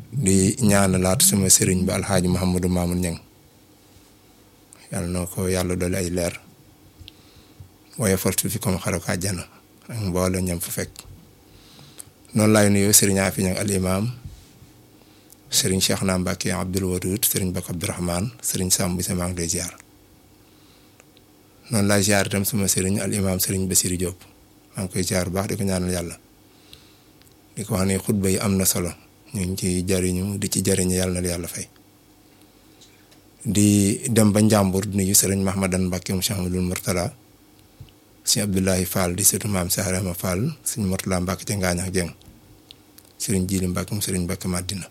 di ñaanalaat sama sëriñ ba alxaaji Mouhamadou Mamoun Niang yàlla na ko yàlla doole ay leer waaye fortu fi comme xare ko àjjana ak mboole ñam fa fekk noonu laay nuyoo sëriñ Afi Niang al imam sëriñ Cheikh na Mbacke Abdoul Wadoud sëriñ Bakk Abdourahmane sëriñ Sam bi sama ngi lay ziar noonu laay ziar itam sama sëriñ al imam sëriñ Bassirou Diop maa ngi koy ziar bu baax di ko ñaanal yàlla di ko wax ne xutba yi am na solo ñu ngi ci jariñu di ci jariñu yàlla na yàlla fay di dem ba Njàmbur di nuyu sëriñ Mahmadan Mbacke mu Cheikh Amadou Mourtala sëñ Abdoulahi Fall di sëtu maam Saarama Fall sëñ Mourtala Mbacke ca Ngaañ ak Jeng sëriñ Jili Mbacke mu sëriñ Mbacke Madina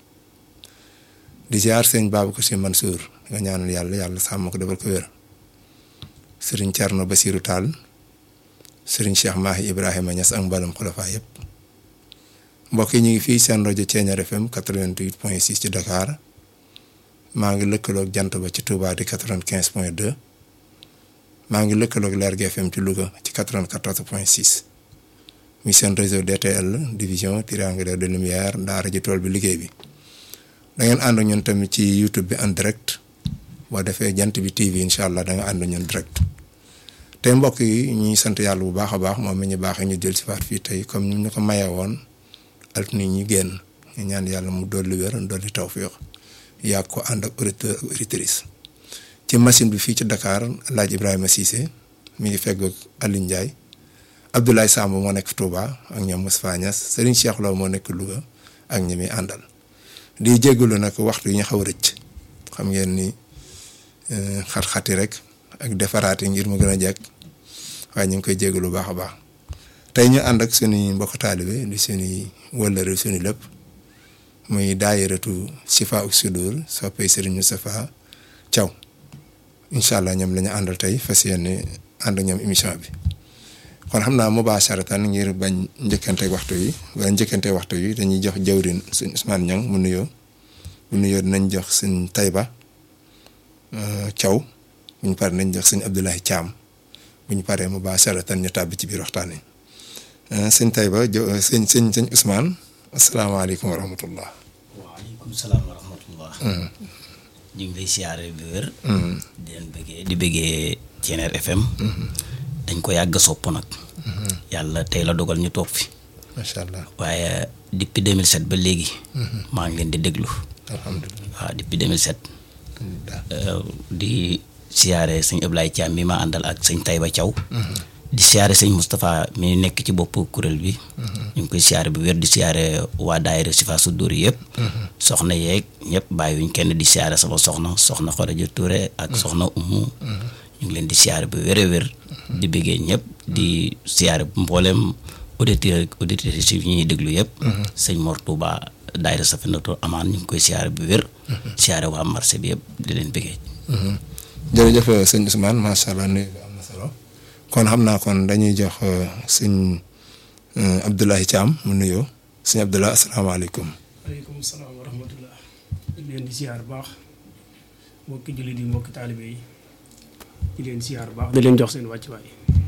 di ziar sëñ Babacar Si Mansour nga ñaanal yàlla yàlla sàmm ko defal ko wér sëriñ Thierno Basirou Tall sëriñ Cheikh Mahi Ibrahima Niass ak mbalam xulafa yëpp mbokk yi ñu ngi fii seen rajo Thiéniere FM 88 point 6 ci Dakar maa ngi lëkkaloog jant ba ci Touba di 95 point 2 maa ngi lëkkaloog Lergui FM ci Louga ci 94 point 6 muy seen réseau DTL division triangulaire de lumière daara ji tool bi liggéey bi da ngeen ànd ñun tamit ci YouTube bi en direct boo defee jant bi TV incha allah da nga ànd ñun direct tey mbokk yi ñuy sant yàlla bu baax a baax moom mi ñu baaxee ñu jël si faat fii tey comme ni ñu ko mayee woon altine ñi génn ñu ñaan yàlla mu dolli wér dolli tawfiq yàgg ko ànd ak auditeur ak auditrice ci machine bi fii ci Dakar laaj Ibrahima Cissé mi ngi fegg ak Aliou Ndiaye Abdoulaye Samb moo nekk Touba ak ñoom Moustapha Niass Serigne Cheikh Lo moo nekk Louga ak ñi muy àndal di jégalu nag waxtu yi ñu xaw a rëcc xam ngeen ni xat-xati rek ak defaraat yi ngir mu gën a jekk waaye ñu ngi koy jégalu bu baax a baax tey ñu ànd ak suñuy mbokk taalibe di suñuy wëllëre suñu lépp. muy daayiratu Sifa ak Sudur soppay Serigne Moustapha Thiaw incha allah ñoom la ñu àndal tey fas yéene ànd ñoom émission bi kon xam naa mubaasharatan ngir bañ njëkkante waxtu yi wala njëkkante waxtu yi dañuy jox jawrin suñ Ousmane Niang mu nuyoo bu nuyoo dinañ jox suñ Tayba Thiaw bu ñu paree nañ jox suñ Abdoulaye Thiam bu ñu paree mubaasharatan ñu tàbbi ci biir waxtaan yi sëñ Tayba jo sëñ sëñ sëñ Ousmane asalaamaaleykum wa rahmatullah waaleykum salaam wa rahmatullah ñu ngi lay siyaare bi wér di leen bëggee di bëggee Thiéniere FM dañ ko yàgg sopp nag yàlla tey la dogal ñu toog fi macha allah waaye depuis 2007 ba léegi maa ngi leen di déglu alhamdulilah waaw depuis 2007 di siyaare sëñ Ablaye Thiam mi ma àndal ak sëñ Taïba Thiaw di siyaare sëñ Moustapha mi nekk ci bopp kuréel bi ñu ngi koy siyaare bu wér di siyaare waa daayira Sifa Sudur yëpp soxna yeeg ñëpp bàyyiwuñ kenn di siyaare sama soxna soxna Xoreja Touré ak soxna Umu ñu ngi leen di siyaare bu wér a wér di bëggee ñëpp di siyaare mboolem auditeur auditrices yi ñuy déglu yëpp sëñ Mor Touba daayira Safinatoul Amaan ñu ngi koy siyaare bu wér siyaare waa marché bi yëpp di leen bëggee jërëjëf sëñ Ousmane macha allah nuyu bi am na solo kon xam naa kon dañuy jox sëñ Abdoulaye Thiam mu nuyoo sëñ Abdoulaye asalaamaaleykum. waaleykum salaam wa rahmatullah di leen di siyaar baax mbokki jullit yi mbokki taalibe yi di leen siyaar baax di leen jox seen wàccuwaay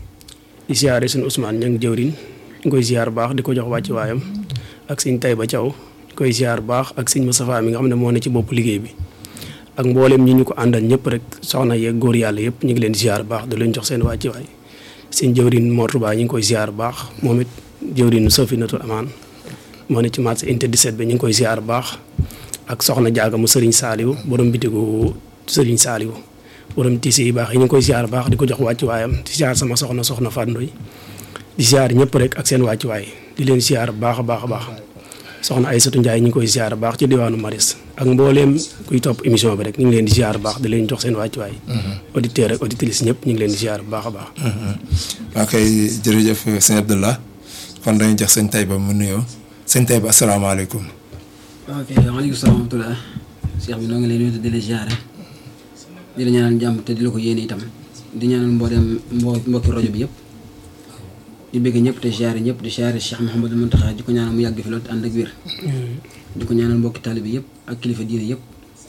di siyaare seen Ousmane ña ngi jëwriñ ñu koy siyaar baax di ko jox wàccuwaayam ak sëñ Taïba Thiaw di koy siyaar baax ak sëñ Moustapha mi nga xam ne moo ne ci bopp liggéey bi ak mboolem ñi ñu ko àndal ñëpp rek soxna yeeg góor yàlla yëpp ñu ngi leen di siyaar baax di leen jox seen wàccuwaay seen jëwriñ Mor Touba ñu ngi koy siyaar baax moom it jëwriñu Safinatul Amaan moo ne ci marché unité 17 bi ñu ngi koy siyaar baax ak soxna jaaga mu sëriñ saaliw borom bitigu sëriñ saaliw borom tiisi yi baax yi ñu ngi koy siyaar baax di ko jox wàccuwaayam di siyaar sama soxna soxna Fandoy di siyaar ñëpp rek ak seen wàccuwaay di leen siyaar baax a baax a baax soxna Aysatu Njaay ñu ngi koy siyaar baax ci diwaanu Maris ak mbooleem kuy topp émission bi rek ñu ngi leen di siyaar baax di leen jox seen wàccuwaay auditeur ak auditrice ñëpp ñu ngi leen di siyaar baax a baax waa kay jërëjëf sëñ Abdallah kon dañuy jox sëñ Taïba mu nuyoo sëñ Taïba asalaamaaleykum ok waaleykum salaam wa rahmatulah Cheikh bi noo ngi lay nuyu di la ziare di la ñaanal jàmm te di la ko yéene itam di ñaanal mboolem mbo mbokki rajo bi yëpp di bëgg ñëpp te ziare ñëpp di ziare Cheikh Mouhamadou Mountakha di ko ñaanal mu yàgg fi loolu te ànd ak wér di ko ñaanal mbokki taalibe yëpp ak kilifa diine yëpp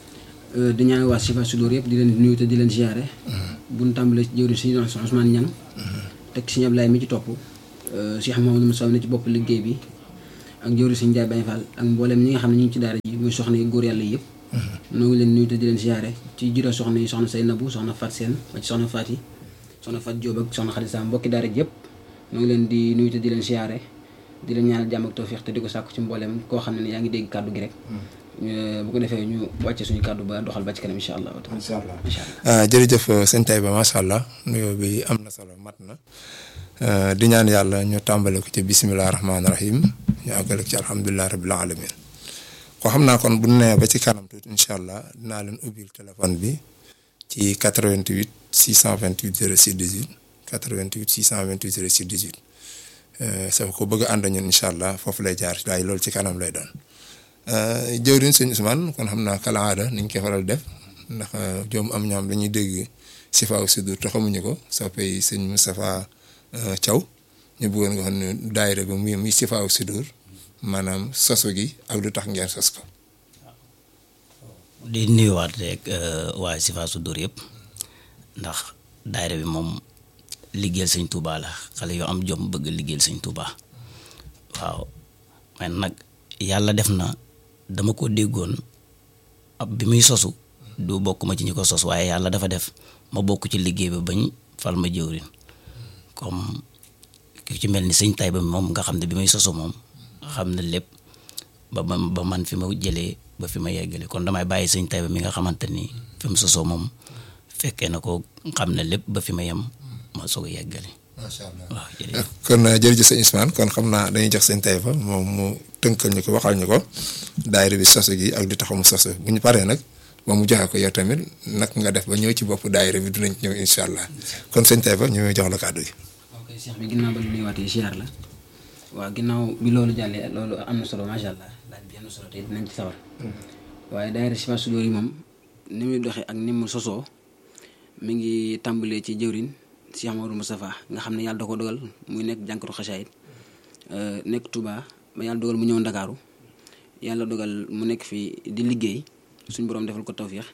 di ñaanal waa Sifa Sudur yëpp di leen nuyu te di leen ziare bu ñu tàmbalee ci jëwriñ si Ousmane Niang teg si Ablaye mi ci topp Cheikh Mouhamadou Moussa ne ci bopp liggéey bi ak jëwri suñu jaay Baye Fall ak mboolem ñi nga xam ne ñu ngi ci daara ji muy soxna yi góor yàlla yi yëpp noo ngi leen nuyu te di leen siyaare ci juróom soxna yi soxna say nabu soxna Fat Seen ba ci soxna Fat yi soxna Fat Jóob ak soxna Xadi Sam mbokki daara ji yëpp noo ngi leen di nuyu te di leen siyaare di leen ñaanal jàmm ak tawfiix te di ko sàkku ci mboolem koo xam ne yaa ngi dégg kàddu gi rek bu ko defee ñu wàcce suñu kàddu ba doxal ba ci kanam incha allah incha allah incha allah jërëjëf sëñ Taïba macha allah nuyoo bi am na solo mat na di ñaan yàlla ñu tàmbale ko ci bisimilah rahmaani rahim ñu àggale ko ci alhamdulilah rabil alamin ko xam naa kon bu ñu nee ba ci kanam tuuti incha allah dinaa leen ubbil téléphone bi ci 88 628 06 18 88 628 06 18 sa ko bëgg a ànd ñun incha allah foofu lay jaar waaye loolu ci kanam lay doon. jëwriñ sëñ Ousmane kon xam naa kala aada niñ koy faral def ndax joom am ñoom dañuy dégg Sifaa Sudur te xamuñu ko soppee sëñ Moustapha Thiaw ñu bëggoon nga xam ne daayira ba muy muy Sifaa Sudur maanaam sosu gi ak lu tax ngeen sos ko. di nuyuwaat rek waa Sifaa Sudur yëpp ndax daayira bi moom liggéeyal sëñ Touba la xale yoo am jom bëgg liggéeyal sëñ Touba waaw man nag yàlla def na. dama ko déggoon ab bi muy sosu du bokk ma ci ñi ko sos waaye yàlla dafa def ma bokk ci liggéey ba bañ fal ma jëwrin comme ki ci mel ni sëñ Taïba moom nga xam ne bi muy sosu moom xam na lépp ba ba ba man fi ma jëlee ba fi ma yeggale kon damay bàyyi sëñ Taïba mi nga xamante ni fi mu sosoo moom fekkee na ko xam ne lépp ba fi ma yem ma soog a yeggale. macha allah waaw jërëjëf kon jërëjëf sëñ Ousmane kon xam naa dañuy jox sëñ Taïba moom mu tënkal ñu ko waxal ñu ko daayira bi sosu gi ak li tax mu sosu bu ñu paree nag ba mu joxe ko yow tamit nag nga def ba ñëw ci bopp daayira bi dinañ ñëw incha allah kon sëñ Taïba ñu jox la kàddu gi. ok Cheikh bi ginnaaw ba lu nuyuwaatee siyaar la waaw ginnaaw bi loolu jàllee loolu am na solo macha allah laaj bi am na solo te dinañ ci sawar waaye daayira Sifaa Sudur yi moom ni muy doxee ak ni mu sosoo mi ngi tàmbalee ci jëwrin Cheikh Mamadou Moustapha nga xam ne yàlla da ko dogal muy nekk jànkatu xasaayit nekk Touba ba yàlla dogal mu ñëw Ndakaaru yàlla dogal mu nekk fii di liggéey suñ borom defal ko tawféex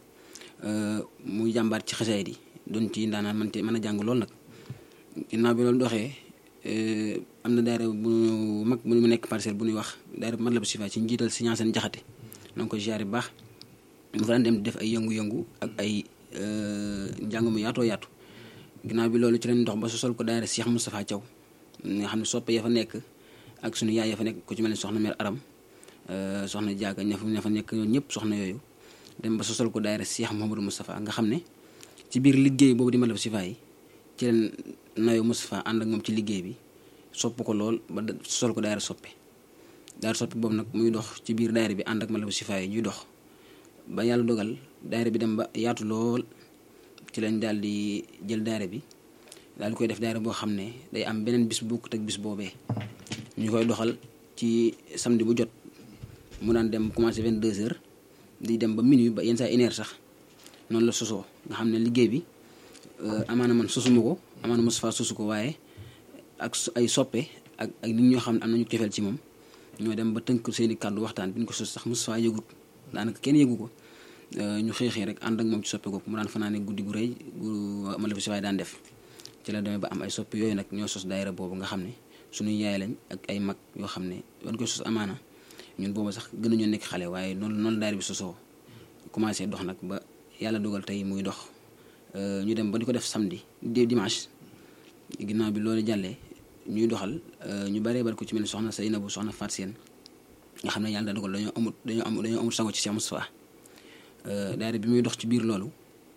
muy jàmbaat ci xasaayit yi doon ci ndaanaan man te mën a jàng lool nag ginnaaw bi loolu doxee am na daayira bu mag bu mu nekk parcelle bu ñuy wax daayira bu Matlaboul Chifa ci njiital si ñaaseen jaxate na nga ko ziare bu baax mu fa daan dem def ay yëngu-yëngu ak ay njàng mu yaatoo yaatu ginnaaw bi loolu ci lañ dox ba sosol ko daayira Cheikh Moustapha Thiaw nga xam ne soppe ya fa nekk ak suñu yaay ya fa nekk ku ci mel ni soxna mère Aram soxna Diaga ña fa ña fa nekk ñoom ñëpp soxna yooyu dem ba sosol ko daayira Cheikh Mouhamadou Moustapha nga xam ne ci biir liggéey boobu di Matlaboul Chifa yi ci leen nayo Moustapha ànd ak moom ci liggéey bi sopp ko lool ba sosol ko daayira soppe daayira soppe boobu nag muy dox ci biir daayira bi ànd ak Matlaboul Chifa yi ñuy dox ba yàlla dogal daayira bi dem ba yaatu lool ci lañ daal di jël daayira bi daal di koy def daayira boo xam ne day am beneen bis bu bokkut ak bis boobee ñu koy doxal ci samedi bu jot mu daan dem commencé 22 heures di dem ba minuit ba yenn saa une heure sax noonu la sosoo nga xam ne liggéey bi amaana man sosuma ko amaana Moustapha sosu ko waaye ak ay soppe ak ak nit ñoo xam ne am nañu cofeel ci moom ñoo dem ba tënk seeni kàddu waxtaan bi ñu ko sos sax Moustapha yëgut daanaka kenn yëgu ko ñu xëy xëy rek ànd ak moom ci soppe googu mu daan fanaane guddi gu rëy gu Matlaboul Chifa daan def ci la demee ba am ay soppe yooyu nag ñoo sos daayira boobu nga xam ne suñuy yaay lañ ak ay mag yoo xam ne ban koy sos amaana ñun boobu sax gën nañoo nekk xale waaye noonu noonu daayira bi sosoo commencé dox nag ba yàlla dogal tey muy dox ñu dem ba di ko def samedi di dimanche ginnaaw bi loolu jàllee ñuy doxal ñu baree bari ko ci mel ni soxna Seynabou soxna Fatou Seen nga xam ne yàlla dogal dañoo amut dañoo am dañoo amut sango ci Cheikh Moustapha daayira bi muy dox ci biir loolu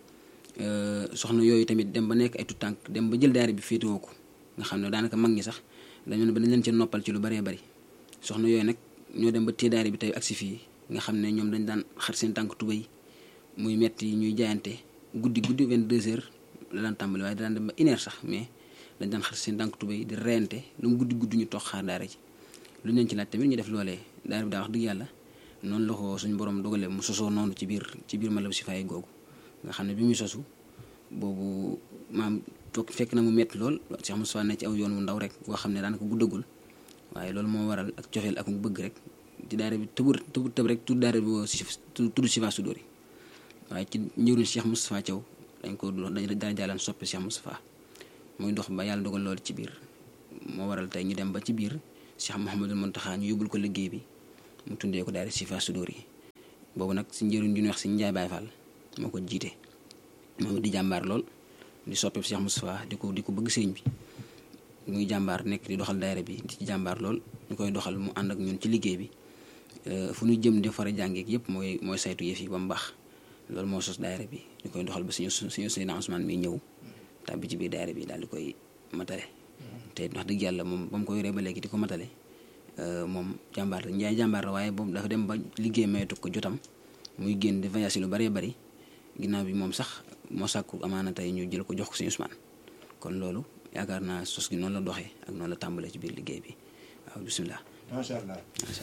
soxna yooyu tamit dem ba nekk ay tànk dem ba jël daayira bi féetewoo ko nga xam ne daanaka mag ñi sax dañoo ne ba dañ leen ci noppal ci lu baree bari soxna yooyu nag ñoo dem ba téye daayira bi tey agsi fii nga xam ne ñoom dañ daan xar seen tànk tubéy muy metti ñuy jaayante guddi guddi 22 heures la daan tàmbali waaye daan dem ba une heure sax mais dañ daan xar seen tànk tubéy di reyante lu mu guddi guddi ñu toog xaar daara ji lu ñu leen ci laaj tamit ñu def loolee daara bi daa wax dëgg yàlla noonu la ko suñu borom dogalee mu sosoo noonu ci biir ci biir Matlaboul Chifa yi googu nga xam ne bi muy sosu boobu maam toog fekk na mu metti lool Cheikh Moustapha ne ci aw yoon wu ndaw rek boo xam ne daanaka guddagul waaye loolu moo waral ak cofeel ak mu bëgg rek ci daara bi tëbur tëbur tëb rek tudd daara bi tudd Chifa Sudur yi waaye ci njëriñ Cheikh Moustapha Thiaw dañ ko dañ daan jàllan soppi Cheikh Moustapha muy dox ba yàlla dogal loolu ci biir moo waral tey ñu dem ba ci biir Cheikh Mouhamadul Mountakha ñu yóbbul ko liggéey bi mu tundee ko daayira Chifa Sudur yi boobu nag si njëriñ ju ñuy wax si Njaay Baay Fall moo ko jiite moom di jàmbaar lool di soppeeku Cheikh Moustapha di ko di ko bëgg sëriñ bi muy jàmbaar nekk di doxal daayira bi di ci jàmbaar lool ñu koy doxal mu ànd ak ñun ci liggéey bi fu ñu jëm di fara jàngeek yëpp mooy mooy saytu yëf yi ba mu baax loolu moo sos daayira bi ñu koy doxal ba suñu suñu Seydina Ousmane mi ñëw tàbbi ci biir daayira bi daal di koy matale te wax dëgg yàlla moom ba mu ko yoree ba léegi di ko matale moom jàmbaar la njaay jàmbaar la waaye boobu dafa dem ba liggéey mayatu ko jotam muy génn di voyage lu bëree bëri ginnaaw bi moom sax moo sàkku amaana tey ñu jël ko jox ko suñu Ousmane kon loolu yaakaar naa sos gi noonu la doxee ak noonu la tàmbalee ci biir liggéey bi waaw bisimilah. macha allah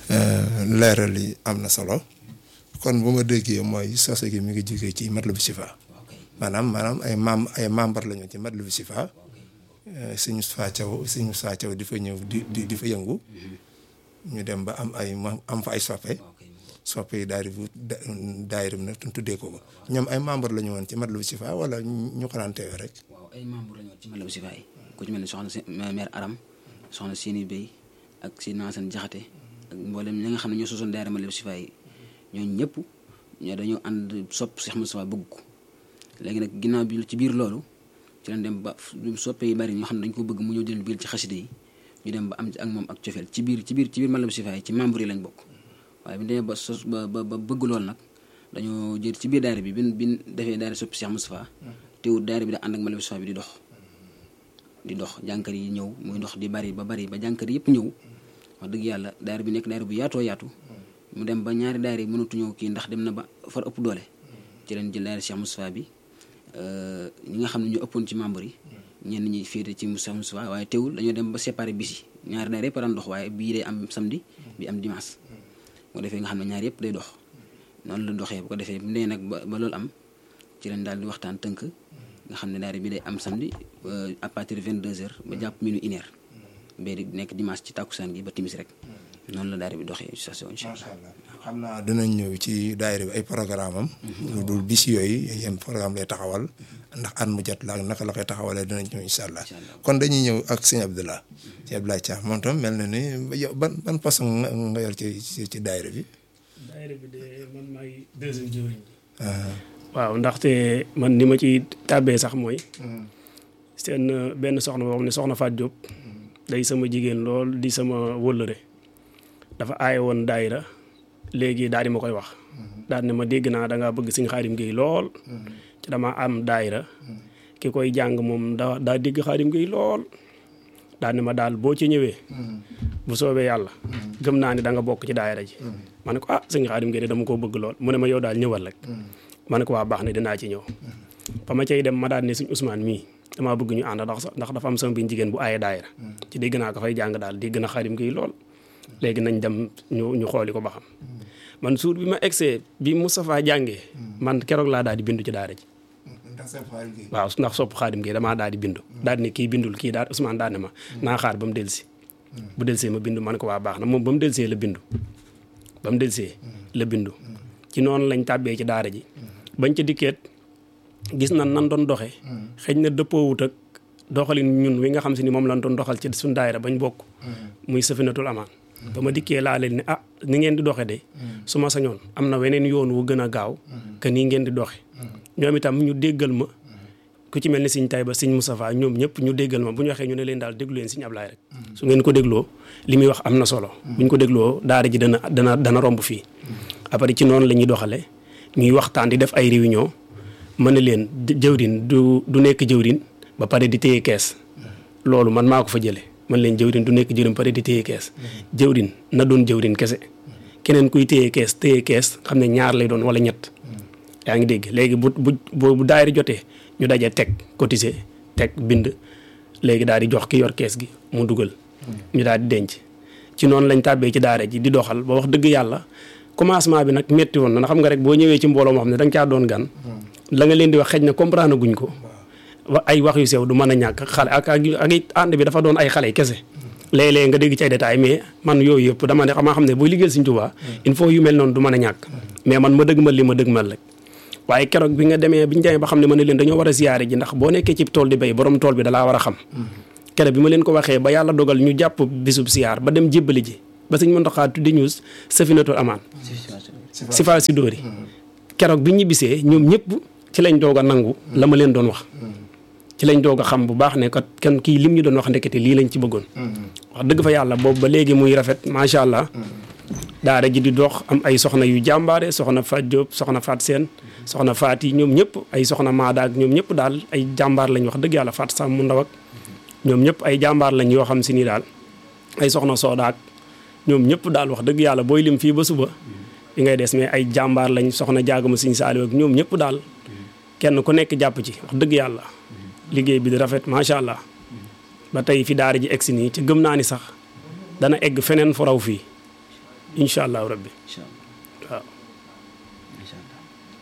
leeral yi am na solo kon bu ma déggee mooy sose gi mi ngi jógee ci Matlaboul Chifa maanaam maanaam ay mem ay membre la ñu ci Matlaboul Chifa suñu Moustapha Thiaw suñu Moustapha Thiaw di fa ñëw di di di fa yëngu ñu dem ba am ay am fa ay soppe soppe yi daal di daayira bi nag tuddee ko ko ñoom ay membre la ñu woon ci Matlaboul Chifa wala ñu ko daan teewee rek. waaw ay membre la ñu woon ci Matlaboul Chifa yi ku ci mel ni soxna si mère Aram soxna Séni Bey ak si Nassane Jaxate ak mboolem ñi nga xam ne ñoo sosoon daayira Matlaboul Chifa yi ñooñu ñëpp ñoo dañoo ànd sopp Cheikh Moustapha bëgg ko léegi nag ginnaaw bi ci biir loolu ci lañ dem ba soppe yi bari ñoo xam ne dañ ko bëgg mu ñëw jël biir ci xaside yi ñu dem ba am ak moom ak cofeel ci biir ci biir ci biir Matlaboul Chifa yi ci membre yi lañ bokk waaye bi demee ba sos ba ba bëgg loolu nag dañoo jël ci biir daayira bi bin bin defee daayira soppi Cheikh Moustapha teewul daayira bi da ànd ak Matlaboul Chifa bi di dox di dox jànkar yi ñëw muy dox di bari ba bari ba jànkar yëpp ñëw wax dëgg yàlla daayira bi nekk daayira bu yaatoo yaatu mu dem ba ñaari daayira yi mënatu ñëw kii ndax dem na ba far ëpp doole ci leen jël daayira Cheikh Moustapha bi ñi nga xam ne ñu ëppoon ci membre yi ñenn ñi féete ci Cheikh Moustapha waaye teewul dañoo dem ba séparé bis yi ñaari daayira yëpp daan dox waaye bii day am samedi bi am dimanche bu ko defee nga xam ne ñaari yëpp day dox noonu la doxee bu ko defee bu nee nag ba ba loolu am ci leen daal di waxtaan tënk nga xam ne daayira bi day am samedi à partir de 22 heures ba jàpp minuit une heure bee di nekk dimanche ci tàkkusaan gi ba timis rek noonu la daayira bi doxee station incha macha allah allah xam naa dinañ ñëw ci daayira bi ay programme am lu dul bis yooyu yan programme lay taxawal ndax at mu jot la ak naka la koy taxawalee dinañ ñëw incha allah kon dañuy ñëw ak sëñ Abdoulah sëñ Abdoulaye Thiam moom tam mel na ni yow ban ban façon nga nga yor ci ci ci daayira bi daayira bi de man maay deuxième jëwriñ waaw ndaxte man ni ma ci tàbbee sax mooy seen benn soxna boo xam ne soxna Faat Diop day sama jigéen lool di sama wëllëre dafa aaye woon daayira léegi daal di ma koy wax daal ne ma dégg naa da ngaa bëgg Sëñ Xaadim Géey lool ci dama am daayira ki koy jàng moom daa daa dégg Xaadim Géey lool daal ne ma daal boo ci ñëwee bu soobee yàlla gëm naa ne da nga bokk ci daayira ji ma ne ko ah Sëñ Xaadim Géey de dama koo bëgg lool mu ne ma yow daal ñëwal rek ma ne ko waa baax na dinaa ci ñëw ba ma cay dem ma daal ne Sëñ Ousmane mii damaa bëgg ñu ànd ndax ndax dafa am sama biir jigéen bu aaye daayira ci dégg naa ko fay jàng daal dégg na Xaadim Géey lool léegi nañ dem ñu ñu xooli ko ba xam man suur bi ma egsee bi Moustapha jàngee man keroog laa daal di bindu ci daara ji waaw ndax sopp Xaadim Géey damaa daal di bindu daal di ne kii bindul kii daal Ousmane daal ne ma naa xaar ba mu delsi bu delsee ma bindu ma ne ko waa baax na moom ba mu delsee la bindu ba mu delsee la bindu ci noonu lañ tàbbee ci daara ji bañ ca dikkeet gis na nan doon doxee xëy na dëppoowut ak doxalin ñun wi nga xam si ni moom lañ doon doxal ci suñ daayira bañ bokk muy safinatul amaan ba ma dikkee laa leen ne ah ni ngeen di doxe de su ma sañoon am na weneen yoon wu gën a gaaw que nii ngeen di doxe ñoom itam ñu déggal ma ku ci mel ni Sëñ Tayba Sëñ Moustapha ñoom ñëpp ñu déggal ma bu ñu waxee ñu ne leen daal déglu leen Sëñ Ablaay rek su ngeen ko dégloo li muy wax am na solo bu ñu ko dégloo daara ji dana dana dana romb fii après ci noonu la ñuy doxale ñuy waxtaan di def ay réunion mën na leen jëwrin du du nekk jëwrin ba pare di téye kees loolu man maa ko fa jële man leen jëwrin du nekk jëwrin ba pare di téye kees jëwrin na doon jëwrin kese keneen kuy téye kees téye kees xam ne ñaar lay doon wala ñett yaa ngi dégg léegi bu bu bu daayira jotee ñu daje teg cotiser teg bind léegi daal di jox ki yor kees gi mu dugal ñu daal di denc ci noonu lañ tàbbee ci daara ji di doxal ba wax dëgg yàlla commencement bi nag metti woon na xam nga rek boo ñëwee ci mbooloo moo xam ne da nga caa doon gan la nga leen di wax xëj na comprendre guñ ko wa ay wax yu sew du mën a ñàkk xale ak ak ak ànd bi dafa doon ay xale kese léeg-léeg nga dégg ci ay détails mais man yooyu yëpp dama ne xamaa xam ne booy liggéeyal Sëñ Tuubaa il faut yu mel noonu du mën a ñàkk mais man ma dëgmal li ma dëgmal rek waaye keroog bi nga demee bi ñu demee ba xam ne ma ne leen dañoo war a ziyaare ji ndax boo nekkee ci tool di béy borom tool bi dalaa war a xam kere bi ma leen ko waxee ba yàlla dogal ñu jàpp bisub siyaar ba dem jébbali ji ba sëñ Muntaxa tuddi ñu safinatul amaan si faa si dóori keroog bi ñibbisee ñoom ñëpp ci lañ doog a nangu la ma leen doon wax ci lañ doog a xam bu baax ne kat kenn kii lim ñu doon wax ndekete lii lañ ci bëggoon wax dëgg fa yàlla boobu ba léegi muy rafet macha allah daara ji di dox am ay soxna yu jàmbaare soxna Fat Diop soxna Fat Seen soxna Faat yi ñoom ñëpp ay soxna Maada ak ñoom ñëpp daal ay jàmbaar lañ wax dëgg yàlla Fat Sam mu ndaw ak ñoom ñëpp ay jàmbaar lañ yoo xam si ni daal ay soxna Sooda ak ñoom ñëpp daal wax dëgg yàlla booy lim fii ba suba li ngay des mais ay jàmbaar lañ soxna jaagama siñ saaliw ak ñoom ñëpp daal kenn ku nekk jàpp ci wax dëgg yàlla liggéey bi di rafet macha allah ba tey fi daara ji egsi nii ci gëm naa ni sax dana egg feneen fu raw fii incha allahu rabbi incha allah waaw incha allah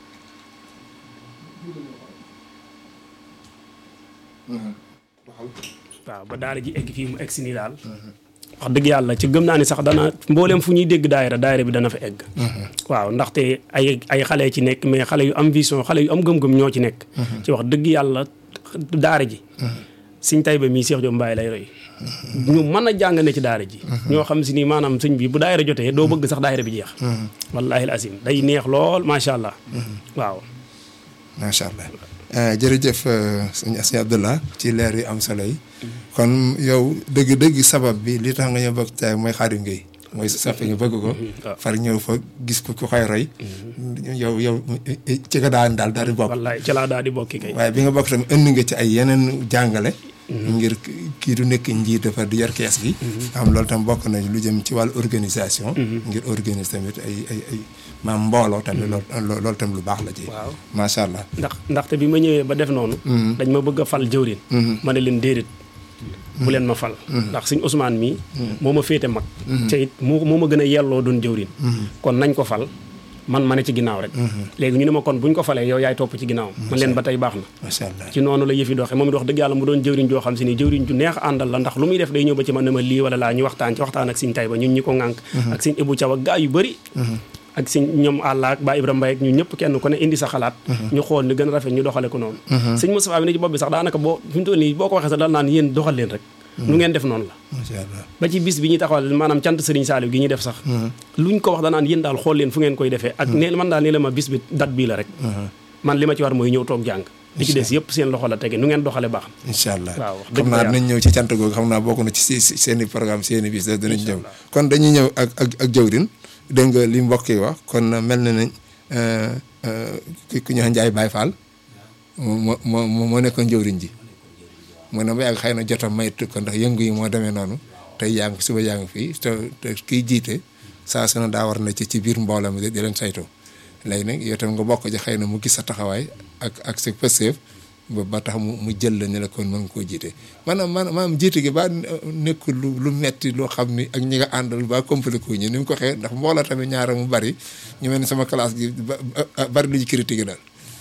waaw ba daara ji egg fii mu egsi nii daal wax dëgg yàlla ci gëm naa ni sax dana mbooleem fu ñuy dégg daayira daayira bi dana fa egg waaw ndaxte ay ay xale ci nekk mais xale yu am vision xale yu am gëm-gëm ñoo ci nekk ci wax dëgg yàlla daara ji sëñ Tayba mii Cheikh Diop Mbaye lay roy ñu mën a jàng ne ci daara ji ñoo xam si ni maanaam sëñ bi bu daayira jotee doo bëgg sax daayira bi jeex wallahi al azim day neex lool macha allah waaw macha allah jërëjëf sëñ sëñ Abdallah ci leer yu am solo yi kon yow dëgg-dëgg sabab bi li tax nga ñëw bëgg caay mooy Xaadim Gueye mooy sa sappe nga bëgg ko far ñëw fa gis ko ku koy roy yow yow ci nga daan daal daal di bokk wallahi ci laa daal di bokki kay waaye bi nga bokk tamit indi nga ci ay yeneen jàngale ngir kii du nekk njiit dafa di yor kees gi am loolu tam bokk na lu jëm ci wàllu organisation ngir organiser tamit ay ay ay maam mbooloo tamit loolu loolu tam lu baax la ci waaw macha allah ndax ndaxte bi ma ñëwee ba def noonu dañ ma bëgg a fal jëwrin ma ne leen déedéet bu leen ma fal ndax suñ Ousmane mii moo ma féete mag te it moo moo ma gën a yelloo doon jëwrin kon nañ ko fal man ma ne ci ginnaaw rek léegi ñu ne ma kon buñ ko falee yow yaay topp ci ginnaaw man leen ba tey baax na macha allah ci noonu la yëfi doxee moom it wax dëgg yàlla mu doon jëwriñ joo xam si ni jëwriñ ju neex àndal la ndax lu muy def day ñëw ba ci man ne ma lii wala laa ñu waxtaan ci waxtaan ak siñ tay ba ñun ñi ko ŋànk ak siñ Ibou Thiaw ak gaa yu bëri ak siñ ñoom àlla ak Ba Ibrahima Mbaye ak ñun ñëpp kenn ku ne indi sa xalaat ñu xool ni gën a rafet ñu doxale ko noonu sëñ Moustapha bi ne ci bopp bi sax daanaka boo fi mu toll nii boo ko waxee sax dal naan yéen doxal leen rek nu ngeen def noonu la macha allah ba ci bis bi ñuy taxawal maanaam cant Serigne Saliou gi ñuy def sax luñ ko wax danaan yéen daal xool leen fu ngeen koy defee ak ne man daal ne la ma bis bi date bii la rek man li ma ci war mooy ñëw toog jàng li ci des yëpp seen loxo la tege nu ngeen doxale baax incha allah waaw wax dëgg xam naa yàlla. dinañ ñëw ci cant googu xam naa bokk na ci si si seen i programme seen i bis da dinañ ñëw kon dañuy ñëw ak ak ak jawrin dégg nga li mbokk yi wax kon mel na nañ ki ku ñu wax Njaay Baay Faal moo moo moo nekkoon jawrin ji mu ne ba yàgg xëy na jotam maytu ko ndax yëngu yi moo demee noonu tey yaa ngi suba yaa ngi fii te te kiy jiite saa su ne daa war na ci ci biir mbooloo mi di leen saytu léegi nag yow tam nga bokk ci xëy na mu gis sa taxawaay ak ak sa pëseef ba ba tax mu mu jël la ne la kon mën nga koo jiite maanaam maanaam maanaam jiite gi ba nekkul lu lu metti loo xam ni ak ñi nga àndal ba compliqué wu ñu ni mu ko xee ndax mbooloo tamit ñaara mu bari ñu mel ni sama classe gi ba ba- bari lu ñu critiqué daal.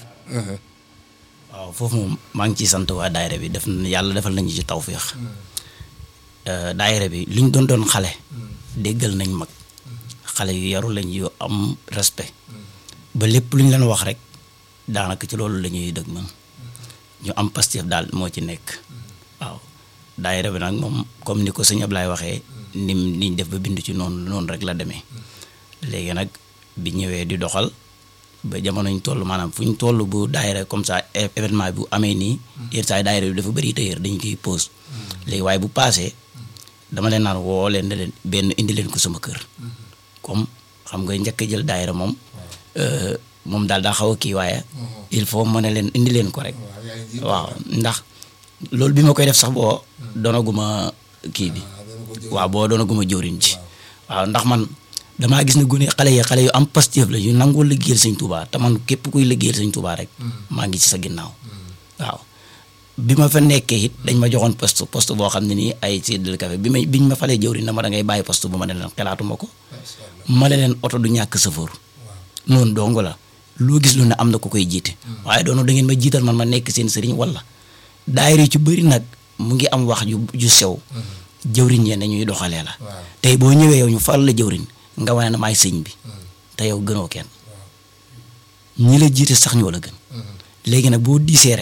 waaw foofu moom maa ngi ciy sant waa daayira bi def na yàlla defal nañu ci tawféex daayira bi liñ doon doon xale déggal nañ mag xale yu yaru lañ yu am respect ba lépp lu ñu leen wax rek daanaka ci loolu la ñuy dëgg man ñu am Pastef daal moo ci nekk waaw daayira bi nag moom comme ni ko sëñ Ablaye waxee nim niñ def ba bind ci noonu noonu rek la demee léegi nag bi ñëwee di doxal ba jamono ñu toll maanaam fu ñu toll bu daayira comme ça é- événement bu amee nii yenn saa yi daayira bi dafa bëri tëyër dañ koy pause léegi waaye bu paasee dama leen naan woo leen ne leen benn indi leen ko sama kër comme xam nga njëkk a jël daayira moom euh, moom daal daa xaw a kii waaye il faut ma ne leen indi leen ko rek waaw ndax loolu bi ma koy def sax boo doonaguma kii bi waaw boo doonaguma jëwriñ ci waaw ndax man damaa gis ne gune xale yi xale yu am Pastef la yu nangoo liggéeyal sëñ Touba te man képp kuy liggéeyal sëñ Touba rek maa ngi ci sa ginnaaw waaw bi ma fa nekkee it dañ ma joxoon poste poste boo xam ne nii ay séddale café bi may biñ ma falee jëwriñ na ma da ngay bàyyi poste bu ma ne leen xelaatuma ko ma ne leen oto du ñàkk sëfoor noonu dong la loo gis lu ne am na ku koy jiite waaye doonu da ngeen ma jiital man ma nekk seen sëriñ wala daayira yu ci bëri nag mu ngi am wax ju ju sew jëwriñ yee ne ñuy doxalee la tey boo ñëwee yow ñu fal la jëwriñ nga wane na maay sëñ bi te yow gënoo kenn ñi la jiite sax ñoo la gën léegi nag boo diisee rek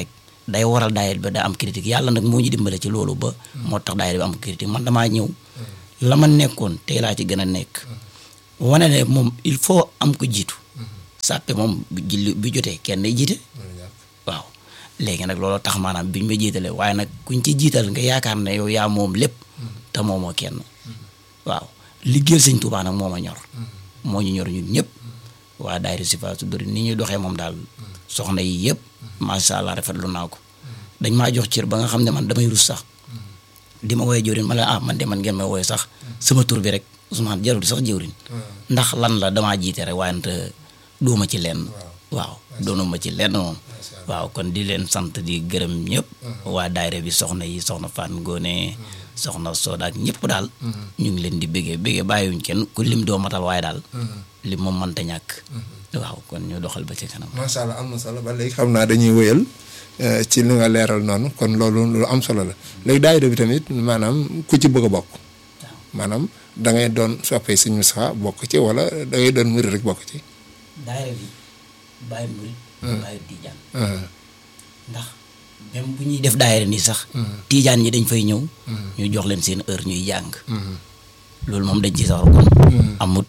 day waral daayira bi da am critique yàlla nag moo ñu dimbale ci loolu ba moo tax daayira bi am critique man damaa ñëw la ma nekkoon tey laa ci gën a nekk wane ne moom il faut am ko jiitu sàppe moom bi julli bi jotee kenn day jiite waaw léegi nag loolu tax maanaam biñ ma jiitalee waaye nag kuñ ci jiital nga yaakaar ne yow yaa moom lépp te moomoo kenn waaw liggéeyal sëñ Tuubaa nag moo ma ñor moo ñu ñor ñun ñëpp waa daayira Sifaa su dori ni ñuy doxee moom daal soxna yi yëpp macha allah rafetlu naa ko dañ maa jox cër ba nga xam ne man damay rus sax di ma woowee jëwrin ma la ah man de man ngeen may woowee sax sama tur bi rek Ousmane jarul sax jëwrin ndax lan la damaa jiite rek waaye nag dooma ci lenn waaw doonuma ci lenn moom waaw kon di leen sant di gërëm ñëpp waa daayira bi soxna yi soxna Fan Ngoone soxna Soda ak ñëpp daal ñu ngi leen di bëggee bëggee bàyyiwuñ kenn ku lim doo matal waaye daal lim moom mënta ñàkk waaw kon ñu doxal ba ci kanam macha allah am na solo ba léegi xam naa dañuy wéyal ci li nga leeral noonu kon loolu lu am solo la léegi daayira bi tamit maanaam ku ci bëgg a bokk maanaam da ngay doon soppee Sëñ Moustapha bokk ci wala da ngay doon murid rek bokk ci. daayira bi bàyyi murid bàyyi tijaan ndax même bu ñuy def daayira nii sax tijaan ñi dañ fay ñëw ñu jox leen seen heure ñuy jàng loolu moom dañ ci sax kon amut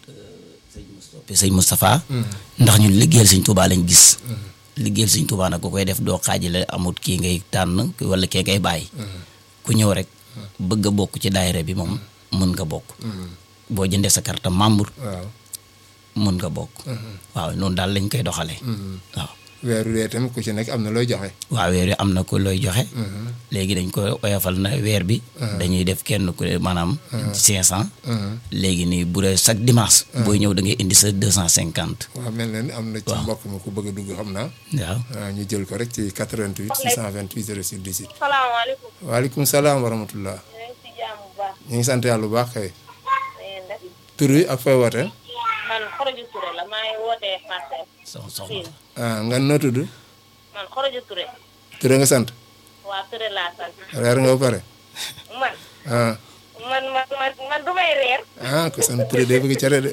sëñ Moustapha ndax ñun liggéeyal sëñ Tuubaa lañ gis liggéeyal sëñ Tuubaa nag ku koy def doo xaajale amut kii ngay tànn wala kee ngay bàyyi ku ñëw rek bëgg a bokk ci daayira bi moom mën nga bokk boo jëndee sa carte membre waaw mën nga bokk waaw noonu daal lañ koy doxalee waaw weeru dee tamit ku ci nekk am na looy joxe. waaw weer wi am na ko looy joxe léegi dañ ko oyofal na weer bi dañuy def kenn ku ne maanaam cinq cent léegi nii bu dee chaque dimanche booy ñëw da ngay indi sa deux cent cinquante waaw mel na ni am na ci mbokk ma ku bëgg a dugg xam naa. waaw waaw ñu jël ko rek ci 88 628 06 18. salaamaaleykum. waaleykum salaam wa rahmatullah. ñu ngi si jàmm bu baax. ñu ngi sant yàlla bu baax kay. na ngeen def. tur wi ak fooy wootee. man Xoroju Touré la maa ngi wootee Parcelles. soxna soxna ah nga noo tudd. man Xoroju Touré. Touré nga sant. waa Touré laa sant. reer nga ba pare. man ah man man man man du may reer. ah ko sant Touré de bëgg cere de.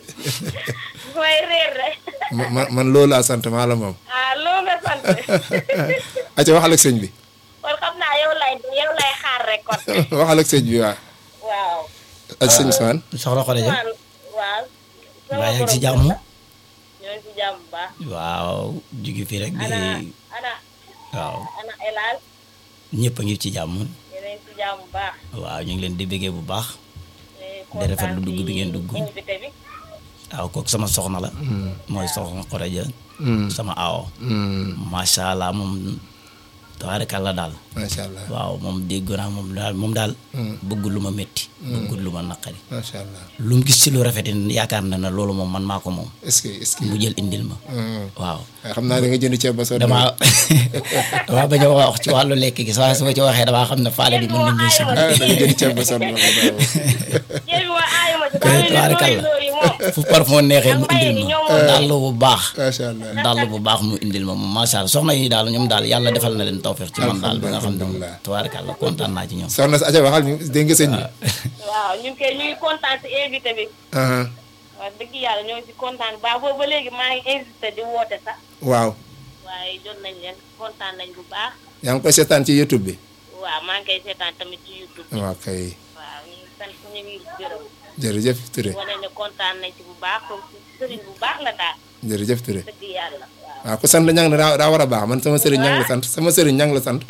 du may reer de. ma man man loolu laa sant maa la moom. ah loo nga sant. acca waxal ak sëñ bi. kon xam naa yow lay yow lay xaar rek kon. waxal ak sëñ bi waaw. waaw. ak sëñ Sane. soxna Xole ja man waaw. mbaa yaa ngi ci borom jàmm kër la. ñoo ngi si jàmm bu baax. waaw jugi fii rek di ana ana waaw ana El Hadj. ñëpp a ngi ci jàmm yéen a ngi si jàmm bu baax. waaw ñu ngi leen di bëggee bu baax di di rafetlu dugg bi ngeen dugg. invité bi. waaw kooku sama soxna la mooy soxna Xole ja sama aawo macha allah moom tabaarkalla daal macha allah waaw moom dégg naa moom daal moom daal bëggul lu ma métti bëggul lu ma naqari macha allah lu mu gis ci lu rafet yi yaakaar na ne loolu moom man maa ko moom est-ce que est-ce que. mu jël indil ma Hmm. waaw waaye xam naa da nga jënd ceeb ba sonn. damaa damaa bañ a wax ci wàllu lekk gi waaye su ma ci waxee damaa xam ne faale bi mën nañu si ah da nga jënd ceeb ba sonn. jéem wa aayuma ci Kay daal tubaarkalla. loolu yi moom. fu parfum neexee mu indil Ak mbay mi ma ñoom dàll bu baax macha allah. dàll bu baax mu indil ma moom macha allah soxna yi daal ñoom daal yàlla defal na leen tawfeex ci man daal ba nga xam ne moom Alhamdulillah. tubaarkalla kontaan naa ci ñoom soxna si acca waxal ñu dégg nga sëñ bi. waaw ñun kay ñu ngi kontaan si invité bi. ah wax dëgg yàlla ñoo ngi si kontaan ba boobu ba léegi maa ngi insisté di woote sax waaw. waaye jot nañ leen kontaan nañ bu baax yaa ngi koy seetaan ci YouTube bi. waaw maa ngi koy seetaan tamit ci YouTube bi waaw kay waaw ñu ngi sant ñu ngi gërëm jërëjëf Touré wane ne kontaan nañ ci bu baax comme sëriñ bu baax la daal jërëjëf Touré. dëgg yàlla waaw waaw ku sant ñang na daa daa war a baax man sama sëriñ ñang la sant sama sëriñ ñang la sant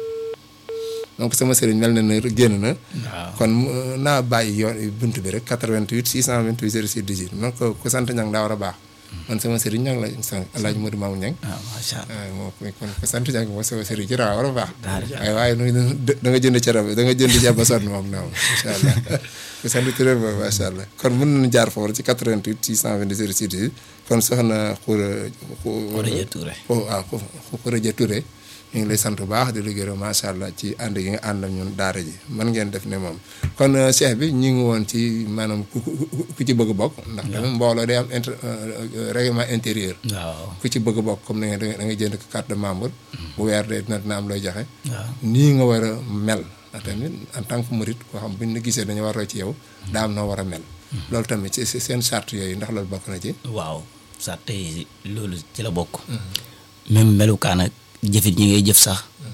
donc sama sëriñ mel na ne génn na waaw kon mu- naa bàyyi yoon bunt bi rek 88 628 06 18 man ko ku sant ñang daa war a baax man sama sëriñ ñang la sant El Hadj Modou Mamoun Ñang waaw macha allah ah moo ko kon ku sant ñang moom sama sëriñ ci daa war a baax Daal. waaye waaye nu da nga jënd cere da nga jënd ceeb ba sonn moom naaw incha allah ku sant Touré ba macha allah kon mën nañu jaar foofu ci 88 628 06 18 kon soxna Khoura Khourédia Touré. oh waaw Khourédia Touré ñu ngi lay sant bu baax di la gërëm macha allah ci ànd gi nga ànd ak ñun daara ji man ngeen def ne moom kon euh, cheikh bi ñu ngi woon ci maanaam ku ku ku ci bëgg a bokk. ndax tamit mbooloo day am inter euh, règlement intérieur. waaw ku ci bëgg a bokk comme ni nga da nga jënd carte de membre. bu weer dee dina dina am looy joxe. waaw nii nga war a mel. ndax tamit en tant que murit koo xam bu ñu la gisee dañu war a ci yow. daa am noo war a mel. loolu tamit ci ci seen charte yooyu ndax loolu bokk na ci. waaw sax tey loolu ci la bokk même melukaan ak jëfit ñi ngay jëf sax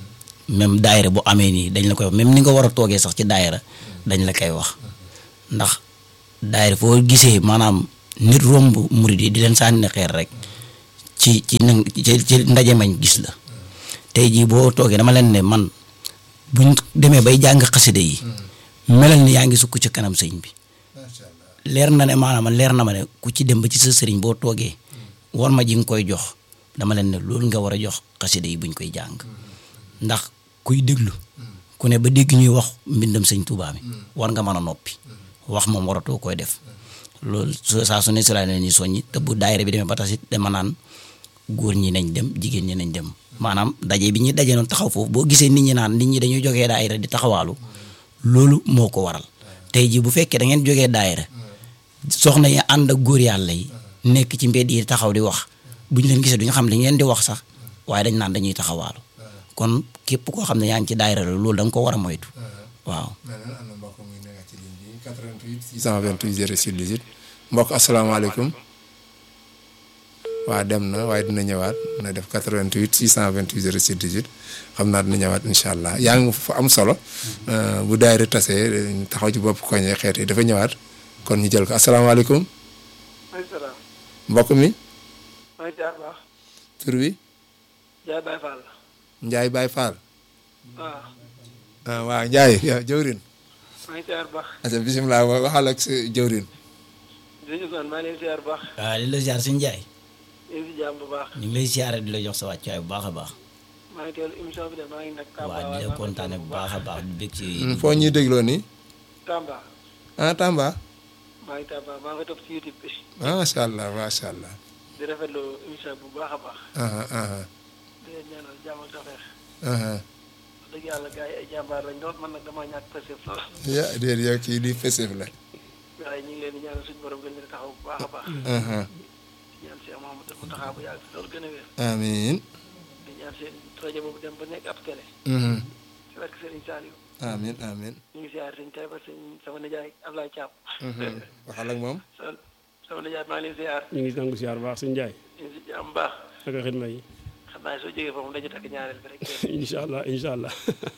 même daayira bu amee nii dañ la koy wax même ni nga war a toogee sax ci daayira dañ la koy wax ndax daayira foo gisee maanaam nit romb murid yi di leen sànni xeer rek ci ci na ci ci ndaje mañ gis la tey jii boo toogee dama leen ne man buñ demee bay jàng xaside yi melal ni yaa ngi sukk ci kanam sëñ bi leer na ne maanaam leer na ma ne ku ci dem ba ci sa sëriñ boo toogee war ma ji nga koy jox dama leen ne loolu nga war a jox xaside yi buñ koy jàng ndax kuy déglu ku ne ba dégg ñuy wax mbindam sëñ Tuubaa mi war nga mën a noppi wax moom waratoo koy def loolu su- saa su ne si laa leen ni soññi te bu daayira bi demee ba tasit dama naan góor ñi nañ dem jigéen ñi nañ dem maanaam daje bi ñuy daje noonu taxaw foofu boo gisee nit ñi naan nit ñi dañuy jógee daayira di taxawaalu loolu moo ko waral tey jii bu fekkee da ngeen jógee daayira soxna yi ànd ak góor yàlla yi nekk ci mbedd yi taxaw di wax bu ñu leen gisee duñu xam li ngeen di wax sax waaye dañ naan dañuy taxawaalu kon képp koo xam ne yaa ngi ci daayira la loolu da nga ko war a moytu waaw mel na am na mbokk mu nekk ci ligne bi 88 628 06 18 mbokk asalaamaaleykum waa dem na waaye dina ñëwaat na def 88 628 06 18 xam naa dina ñëwaat incha allah yaa ngi fa am solo euh, bu daayira tasee taxaw ci bopp koñe xeet yi dafa ñëwaat kon ñu jël ko asalaamaaleykum maaleykum salaam. mbokk mi maa ngi jaar baax. tur wi Jaay Baye Fall. Ndiaye Baye Fall waaw. ah waaw Ndiaye yow jëwrin maa ngi jaar baax. asa bisimilah wa- waxal ak sa jëwrin jërëjëf man maa ngi leen di jaar baax. waaw di la ziar suñu jaay yéen si jàmm bu baax. ñu ngi lay ziare di la jox sa wàccuwaay bu baax a baax maa ngi teewlu émission bi de maa ngi nag. Tamba waaw di la kontaane bu baax a baax di bëgg ci foo ñuy dégloo nii Tamba. ah Tamba maa ngi Tamba maa ngi topp si YouTube bi. macha allah macha allah di rafetlu émission bu baax a baax. aha aha di leen ñaanal jàmm ak tawfeex. aha wax dëgg yàlla gars yi ay jàmbaar lañ doon man nag damaa ñàkk pësëf lool. ya déet yow kii di fesif la waaye ñu ngi leen di ñaanal suñu borom gën leen a taxaw bu baax a baax. aha di ñaan Cheikh Mouhamadou Mountakha bu yàgg fi loolu gën a wér. amiin di ñaan seen rajo boobu dem ba nekk ab télé. mhm ci barke Serigne Saliou. amiin amiin ñu ngi siyaar sëñ Taïba sëñ sama nijaay Ablaye Thiam. mhm waxal ak moom sama sama nijaay maa ngi leen siyaar. ñu ngi nangu siyaar baax suñu jaay ñu ngi si jàmm baax. naka xidma yi xam naa soo jógee foofu dañu takk ñaareel bi rek. incha allah incha allah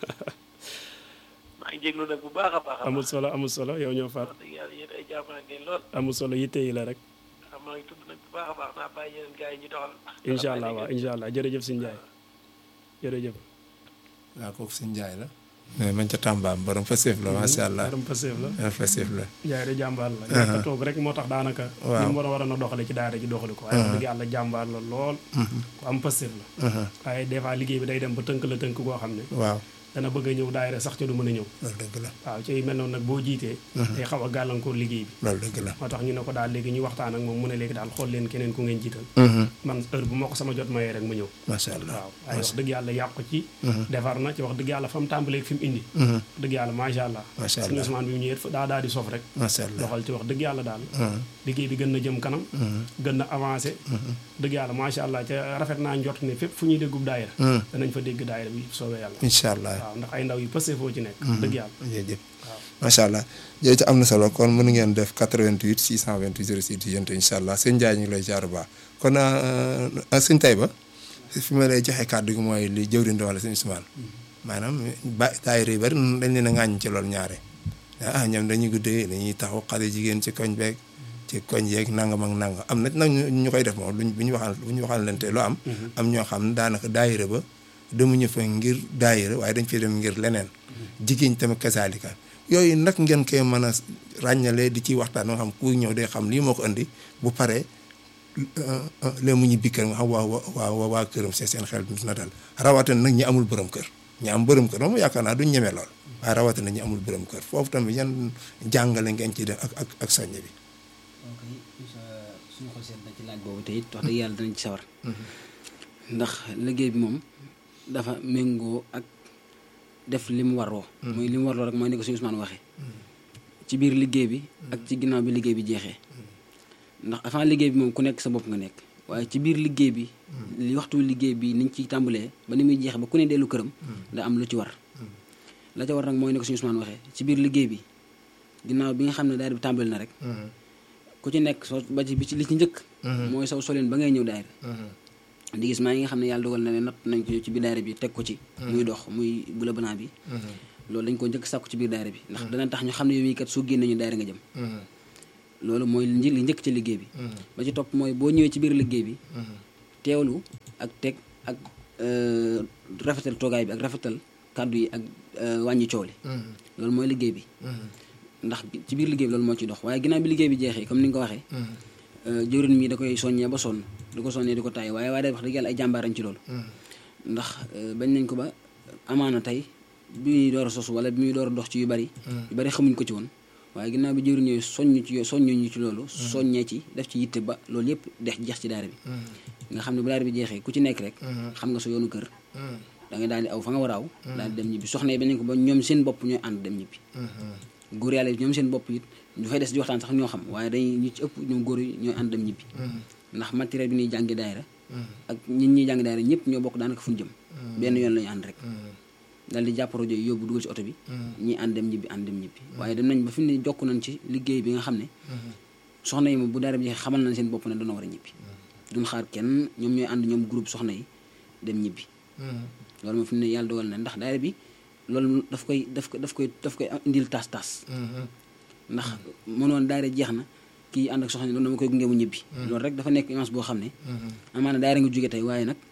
maa ngi jéglu nag bu baax a baax. amul solo amul solo yow ñoo faat wax dëgg yàlla yéen ay jàmbaar ngeen lool. amul solo yitte yi la rek xam maa ngi tudd nag bu baax a baax naa bàyyi yeneen gars yi ñu doxal. incha allah waaw incha allah jërëjëf suñu jaay jërëjëf waaw kooku suñ jaay la mais man ca Tamba borom fesif la macha allah yaram Pastef la borom fesif la jaay de jàmbaar la ñàkk a toog rek moo tax daanaka Waaw. ni mu war a war a na doxale ci daara ji doxali ko waaye wax dëgg yàlla jàmbaar la lool ku am Pastef la waaye des fois liggéey bi day dem ba tënk la tënk goo xam ne waaw dana bëgg a ñëw daayira sax ca du mën a ñëw loolu dëgg la waaw ci yu mel noonu nag boo jiitee day xaw a gàllankoor liggéey bi loolu dëgg la moo tax ñu ne ko daal léegi ñu waxtaan ak moom mu ne léegi daal xool leen keneen ku ngeen jiital man heure bu ma ko sama jot mayee rek ma ñëw macha allah waaw waaye wax dëgg yàlla yàqu ci defar na ci wax dëgg yàlla fa mu tàmbalee fi mu indi wax dëgg yàlla macha allah Macha suñu allah. Ousmane bi mu ñëwee daa daal di sof rek macha allah doxal ci wax dëgg yàlla daal liggéey bi gën na jëm kanam gën na avancé dëgg yàlla macha allah ca rafet naa njort ne fépp fu ñuy déggub daayira danañ fa dégg daayira bi soobee yàlla incha allah waaw ndax ay ndaw yu pësee foo ci nekk dëgg yàlla jërëjëf macha allah jërëjëf am na solo kon mën ngeen def 88 628 06 18 incha allah sëñ Ndiaye ñu ngi lay jaar bu baax kon ah sëñ Taïba fi ma lay joxe kàddu gi mooy li jëwriñ di wala sëñ Ousmane maanaam ba daayira yu bari dañ leen a ŋàññ ci loolu ñaare ah ñoom dañuy guddee dañuy taxaw xale jigéen ci koñ beeg ci koñ yeeg nangam ak nangam am na nag ñu ñu koy def moom luñ bu ñu waxal bu ñu waxal leen te lu am. am ñoo xam ne daanaka daayira ba demuñu fa ngir daayira waaye dañ fi dem ngir leneen. jigéen tamit kasaalika yooyu nag ngeen koy mën a ràññalee di ci waxtaan nga xam ku ñëw day xam lii moo ko indi bu paree léegi mu ñu bikkër nga xam waa waa waa këram see seen xel na dal rawatina nag ñi amul borom kër ñi am borom kër moom yaakaar naa duñ ñeme lool waaye rawatina ñi amul borom kër foofu tamit yan jàngale ngeen ci def ak ak ak soññe bi. ok suñu xol seet na ci laaj boobu te it wax dëgg yàlla danañ ci sawar ndax liggéey bi moom dafa méngoo ak def li mu warloo mooy li mu warloo rek mooy ni ko suñu Ousmane waxee ci biir liggéey bi ak ci ginnaaw bi liggéey bi jeexee ndax avant liggéey bi moom ku nekk sa bopp nga nekk waaye ci biir liggéey bi li waxtu liggéey bi niñ ciy tàmbalee ba ni muy jeexe ba ku ne dellu këram da am lu ci war la ca war nag mooy ni ko suñu Ousmane waxee ci biir liggéey bi ginnaaw bi nga xam ne daayira bi tàmbali na rek ku ci nekk soo ba ci bi ci li ci njëkk mooy saw solin ba ngay ñëw daayira di gis maa yi nga xam ne yàlla dogal na ne natt nañ ko ci biir daayira bi teg ko ci muy dox muy bula banaa bi loolu dañ ko njëkk sàkku ci biir daayira bi ndax dana tax ñu xam ne yow mii kat soo génnee ñu daayira nga jëm loolu mooy li li njëkk ci liggéey bi ba ci topp mooy boo ñëwee ci biir liggéey bi teewlu ak teg ak euh, rafetal toogaay bi ak rafetal kàddu yi ak euh, wàññi coow li loolu mooy liggéey bi ndax bi- ci biir liggéey bi loolu moo ci dox waaye ginnaaw bi liggéey bi jeexee comme ni nga ko waxee euh, jëwrin mi da koy soññee ba sonn di ko soññee di ko tàyyi waaye waaye day wax dëgg yàlla ay jàmbaarañ ci loolu ndax euh, bañ nañ ko ba amaana tey bi muy door a sosu wala bi muy door a dox ci yu bari yu bari xamuñ ko ci woon waaye ginnaaw bi jëwriñ yooyu soññ ci soññu ñu ci loolu soññee ci def ci yitte ba loolu yëpp dex jeex ci daara bi nga xam ne bu daara bi jeexee ku ci nekk rek xam nga sa yoonu kër da ngay daal di aw fa nga war a aw daal di dem ñibbi soxna yi bañ nañ ko ba ñoom seen bopp ñooy ànd dem ñibbi góor yàlla yi ñoom seen bopp it ñu fay des di waxtaan sax ñoo xam waaye dañuy ñu ci ëpp ñoom góor yi ñooy ànd dem ñibbi ndax matériel bi ñuy jàngi daayira ak ñin ñuy jàngi daayira ñëpp ñoo bokk daanaka fu ñu jëm benn yoon la ñu ànd rek daal di jàpp rajo yi yóbbu dugal ci oto bi ñii ànd dem ñibbi ànd dem ñibbi waaye dem nañ ba fi mu ne jokk nañ ci liggéey bi nga xam ne soxna yi moom bu daara bi jeexee xamal nañ seen bopp ne dana war a ñibbi duñ xaar kenn ñoom ñooy ànd ñoom groupe soxna yi dem ñibbi loolu moom fi mu ne yàlla dogal na ndax daara bi loolu daf koy daf ko daf koy daf koy indil tas tas ndax mënoon daara jeex na kii ànd ak soxna yi loolu dama koy gunge mu ñibbi loolu rek dafa nekk image boo xam ne amaana daara nga jóge tey waaye nag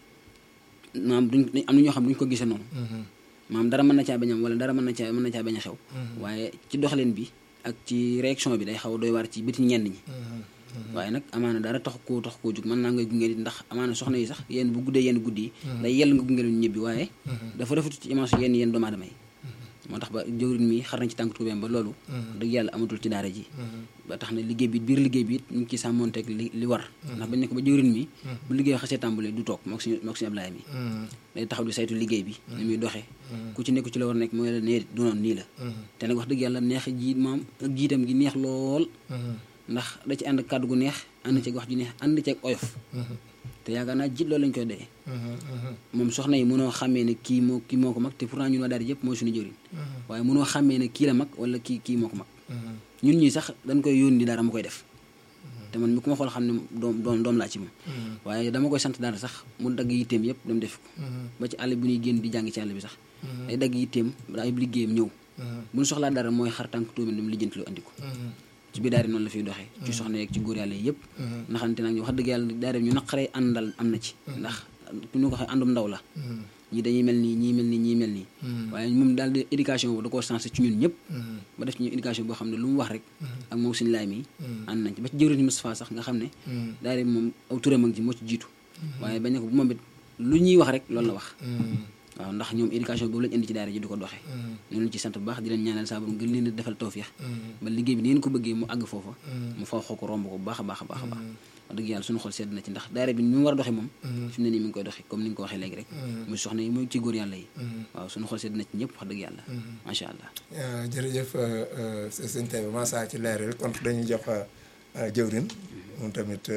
maam duñ am na ñoo xam duñ ko gisee noonu maam dara mën na caa bañ am wala dara mën na caa mën na caa bañ a xew waaye ci doxalin bi ak ci réaction bi day xaw a doy waar ci biti ñenn ñi waaye nag amaana dara tax koo tax koo jug mën naa ngay gunge nit ndax amaana soxna yi sax yéen bu guddee yenn guddi yi day yell nga gunge leen ñibbi waaye dafa rafetu ci image yenn yenn doomu aadama yi moo tax ba jëwrin mi xar nañ ci tànk tuubeem ba loolu dëgg yàlla amatul ci daara ji ba tax na liggéey bi biir liggéey bi it ñu ngi ciy sàmmonteeg li li war ndax bañ ne ko ba jëwrin mi bu liggéey xasee tàmbali du toog mook suñu mook suñu Ablaye mi day taxaw di saytu liggéey bi ni muy doxee ku ci nekk ci la war nekk mooy la nee du noonu nii la te nag wax dëgg yàlla neex jiit maam ak jiitam gi neex lool ndax da ci ànd kàddu gu neex ànd ceeg wax ju neex ànd ceeg oyof te yaakaar naa jiit loolu lañ koy doyee moom soxna yi mënoo xàmmee ne kii moo kii moo ko mag te pourtant ñun waa daara yëpp mooy suñu jëriñ waaye mënoo xàmmee ne kii la mag wala kii kii moo ko mag ñun ñii sax dañ koy yónni dara mu koy def te man mi ku ma xool xam ne doom doom doom laa ci moom waaye dama koy sant dara sax mu dagg yitteem yëpp dem def ko ba ci àll bi ñuy génn di jàng ci àll bi sax day dagg yitteem ay liggéeyam ñëw bu ñu soxlaa dara mooy xar tànk tuumi dem lijjanti lu andi ko ci biir daara noonu la fiy doxee ci soxna yeeg ci góor yàlla yëpp naxante nag ñu wax dëgg yàlla daara ñu naqaree àndal am na ci ndax ñu ko waxee àndum ndaw la ñii dañuy mel nii ñii mel nii ñii mel nii waaye moom daal di éducation boobu da koo sensé ci ñun ñëpp ba def ci ñu éducation boo xam ne lu mu wax rek ak moom suñu laay mi ànd nañ ci ba ci jëwriñ Moustapha sax nga xam ne daara bi moom aw turam ak ci moo ci jiitu waaye bañ ne ko bu moom it lu ñuy wax rek loolu la wax waaw ndax ñoom éducation boobu lañ indi ci daara ji di ko doxee ñu leen ci sant bu baax di leen ñaanal saa borom gën leen a defal tawfiix ba liggéey bi ni ngeen ko bëggee mu àgg foofa mu faw xoo ko romb ko bu baax a baax a baax a baax wax dëgg yàlla suñu xol sedd na ci ndax daara bi ni mu war a doxee moom fi mu ne nii mi ngi koy doxee comme ni nga ko waxee léegi rek muy soxna yi muy ci góor yàlla yi waaw suñu xol sedd na ci ñëpp wax dëgg yàlla macha allah jërëjëf sëñ Taïba Massa ci leeral kon dañuy jox jëwrin moom tamit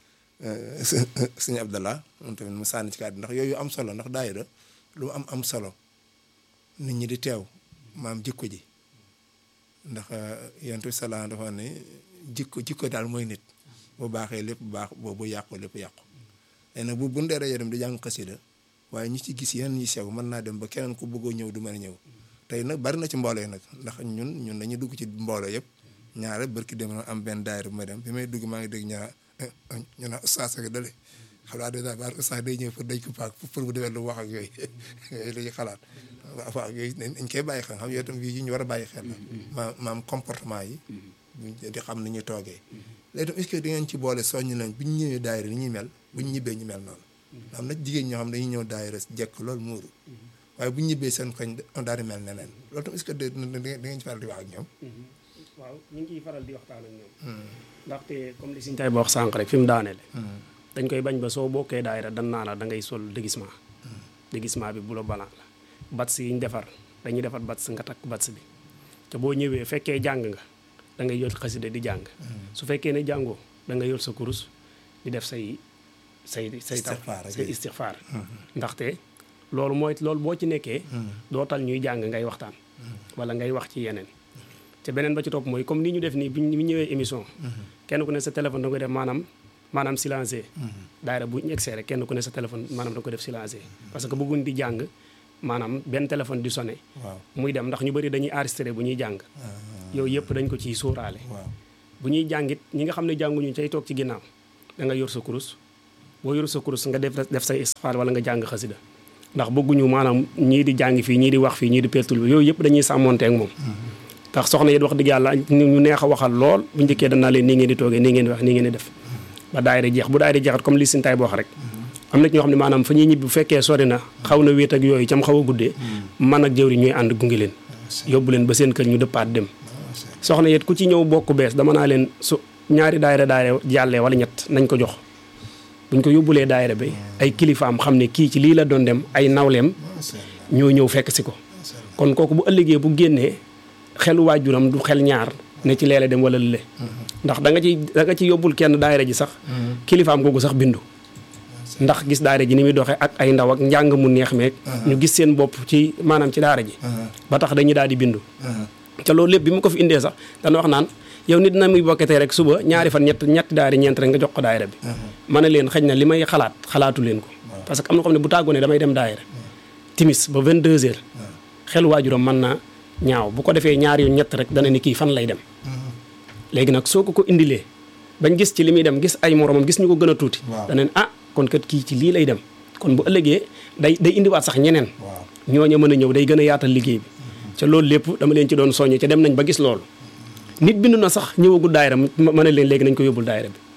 sëñ Abdallah moom tamit mu sànni ci kàddu ndax yooyu am solo ndax daayira lu am am solo nit ñi di teew maam jikko ji ndax yonent bi salaam dafa ne jikko jikko daal mooy nit bu baaxee lépp baax boobu yàqu lépp yàqu léegi nag bu bu ndee rajo dem di jàng xasida waaye ñi ci gis yeneen ñi sew mën naa dem ba keneen ku bëggoo ñëw du mën a ñëw tey nag bari na ci mbooloo yi nag ndax ñun ñun dañuy dugg ci mbooloo yëpp ñaare barki dem am benn daayira bu ma dem bi may dugg maa ngi dégg ñaa ñu naan ustaas ak dale xam naa dèjà baal ustaas day ñëw pour dañ ko paak pour bu demee lu wax ak yooyu yooyu la ñuy xalaat waaw yooyu dañ koy bàyyi xel xam yooyu tam yi ñu war a bàyyi xel la ma maam comportement yi di xam ni ñuy toogee léegi tam est-ce que di ngeen ci boole soññ nañ bu ñu ñëwee daayira ni ñuy mel bu ñu ñibbee ñu mel noonu am na jigéen ñoo xam dañuy ñëw daayira jekk loolu muuru waaye bu ñu ñibbee seen koñ daal di mel neneen loolu tam est-ce que da ngeen ci faral di wax ak ñoom waaw ñu ngi ciy faral di waxtaan ak ñoom ndaxte comme li Sëñ Taïba wax sànq rek fi mu daanele dañ koy bañ ba soo bokkee daayira dan naa la da ngay sol déguisement déguisement bi bu la balan la bats yi ñu defar dañuy defar bats nga takk bats bi te boo ñëwee fekkee jàng nga da ngay yor xasida di jàng su fekkee ne jàngoo da nga yor sa kurus di def say say say taw say istixfaar ndaxte loolu mooy loolu boo ci nekkee dootal ñuy jàng ngay waxtaan wala ngay wax ci yeneen te beneen ba ci topp mooy comme ni ñu def nii bi ñu ñëwee émission kenn ku ne sa téléphone da nga koy def maanaam maanaam silencé daayira bu ñu egsee rek kenn ku ne sa téléphone maanaam da nga ko def silencé parce que bëgguñ di jàng maanaam benn téléphone di sonné waaw muy dem ndax ñu bëri dañuy enregistré bu ñuy jàng yooyu yëpp dañ ko ciy sóoraale waaw bu ñuy jàngit ñi nga xam ne jànguñu cay toog ci ginnaaw da nga yor sa kurus boo yor sa kurus nga def def say istixfaar wala nga jàng xasida ndax bëgguñu maanaam ñii di jàng fii ñii di wax fii ñii di pertul bi yooyu yëpp dañuy sàmmonte ak moom ndax soxna yi wax dëgg yàlla ñu neex a waxal lool bu njëkkee danaa leen nii ngeen di toogee nii ngeen di wax nii ngeen di def ba daayira jeex bu daayira jeexat comme li sin tay boo wax rek am na ci ñoo xam ne maanaam fa ñuy ñibbi bu fekkee sori na xaw na wéet ak yooyu cam xaw a guddee man ak jëwri ñooy ànd gunge leen yóbbu leen ba seen kër ñu dëppaat dem soxna yet ku ci ñëw bokk bees dama naa leen su ñaari daayira daayira jàllee wala ñett nañ ko jox buñ ko yóbbulee daayira bi ay kilifaam xam ne kii ci lii la doon dem ay nawleem ñoo ñëw fekk si ko kon kooku bu ëllëgee bu génnee xelu waajuram du xel ñaar ne ci leele dem wala lële ndax da nga ci da nga ci yóbbul kenn daayira ji sax kilifaam googu sax bindu ndax gis daara ji ni muy doxee ak ay ndaw ak njàng mu neex meeg ñu gis seen bopp ci maanaam ci daara ji ba tax dañuy daal di bindu te loolu lépp bi mu ko fi indee sax dana wax naan yow nit na muy bokketee rek suba ñaari fan ñett ñetti daari ñeent rek nga jox ko daayira bi ma ne leen xëy na li may xalaat xalaatu leen ko parce que am na xam ne bu tàggoonee damay dem daayira timis ba 22 heures xel waajuram mën na ñaaw bu ko defee ñaari yoon ñett rek dana ni kii fan lay dem léegi nag soo ko ko indilee bañ gis ci li muy dem gis ay moromam gis ñu ko gën a tuuti dana ne ah kon kat kii ci lii lay dem kon bu ëllëgee day day indiwaat sax ñeneen ñooña mën a ñëw day gën a yaatal liggéey bi ca loolu lépp dama leen ci doon soññe ca dem nañ ba gis loolu nit bindu na sax ñëwagul daayira ma ne leen léegi nañ ko yóbbul daayira bi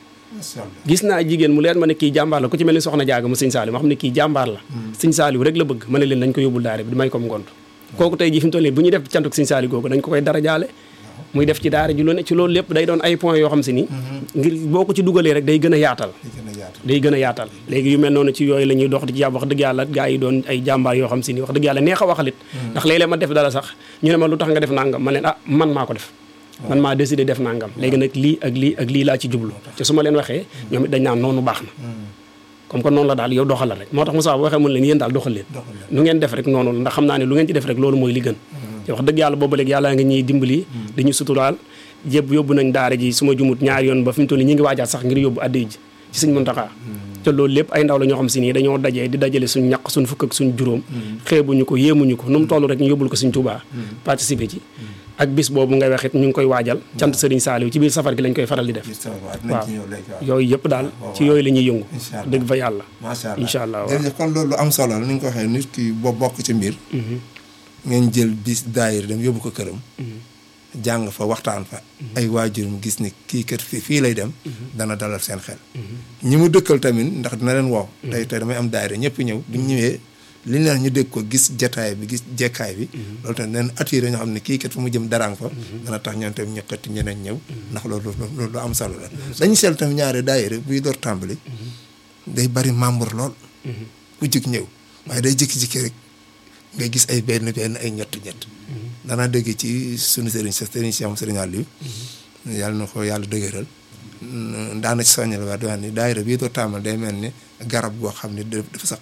gis naa jigéen mu leer ma ne kii jàmbaar la ku ci mel ni soxna jaaga mu sëñ Saaliw ma xam ne kii jàmbaar la sëñ Saaliw rek la bëgg ma ne leen nañ ko yóbbul daayira bi di may ko ngont kooku tey ji fi mu toll nii bu ñuy def cantuk sëñ Saaliw googu dañ ko koy dara jaale muy def ci daara ji lu ne ci loolu lépp day doon ay points yoo xam si ni ngir boo ko ci dugalee rek day gën a yaatal day gën a yaatal léegi yu mel noonu ci yooyu la ñuy dox di ci jàpp wax dëgg yàlla gaa yi doon ay jàmbaar yoo xam si ni wax dëgg yàlla neex a waxalit ndax léeg-léeg ma def dara sax ñu ne ma lu tax nga def nangam ma leen ah man maa ko def man maa décidé def nangam léegi nag lii ak lii ak lii laa ci jublu te su ma leen waxee ñoom it dañ naan noonu baax na comme que noonu la daal yow doxal la rek moo tax Moussa bu waxee mun leen yéen daal doxal leen nu ngeen def rek noonu la ndax xam naa ne lu ngeen ci def rek loolu mooy li gën te wax dëgg yàlla boobu léegi yàlla nga ñuy dimbali dañu suturaal jéb yóbbu nañ daara ji su ma jumut ñaari yoon ba fi mu toll nii ñi ngi waajaat sax ngir yóbbu addi ji ci sëñ Muntaxa te loolu lépp ay ndaw la ñoo xam si nii dañoo dajee di dajale suñ ñaq suñ fukk ak suñ juróom xeebuñu ko yéemuñu ko nu mu toll rek ñu yóbbul ko suñ Tuubaa participer ci ak bis boobu ngay waxit ñu ngi koy waajal cant Sëriñ Saaliw ci biir safar gi lañ koy faral di def waaw yooyu yëpp daal ci yooyu la ñuy yëngu dëgg fa yàlla macha allah incha allah jërëjëf kon loolu am solo la ni nga ko waxee nit ki boo bokk ci mbir ngeen jël bis daayir dem yóbbu ko këram jàng fa waxtaan fa ay waajurum gis ni kii kat fii fii lay dem dana dalal seen xel ñi mu dëkkal tamit ndax dina leen wow tey tey damay am daayira ñëpp ñëw bu ñu ñëwee li leen ñu dégg ko gis jataay bi gis jekkaay bi loolu tamit leen attiré ñoo xam ne kii kat fu mu jëm daraan fa dana tax ñoom tamit ñëkkati ñeneen ñëw ndax loolu loolu lu am solo la dañu seel tamit ñaari daayira buy door tàmbali day bari membre lool ku jëkk ñëw waaye day jëkki-jëkki rek nga gis ay benn benn ay ñett ñett danaa dégg ci sunu sëriñ sa sëriñ si am sëriñ Aliou yàlla na ko yàlla dëgëral daana ci soññal waa di wax ni daayira bii doo tàmbal day mel ni garab goo xam ne dafa saq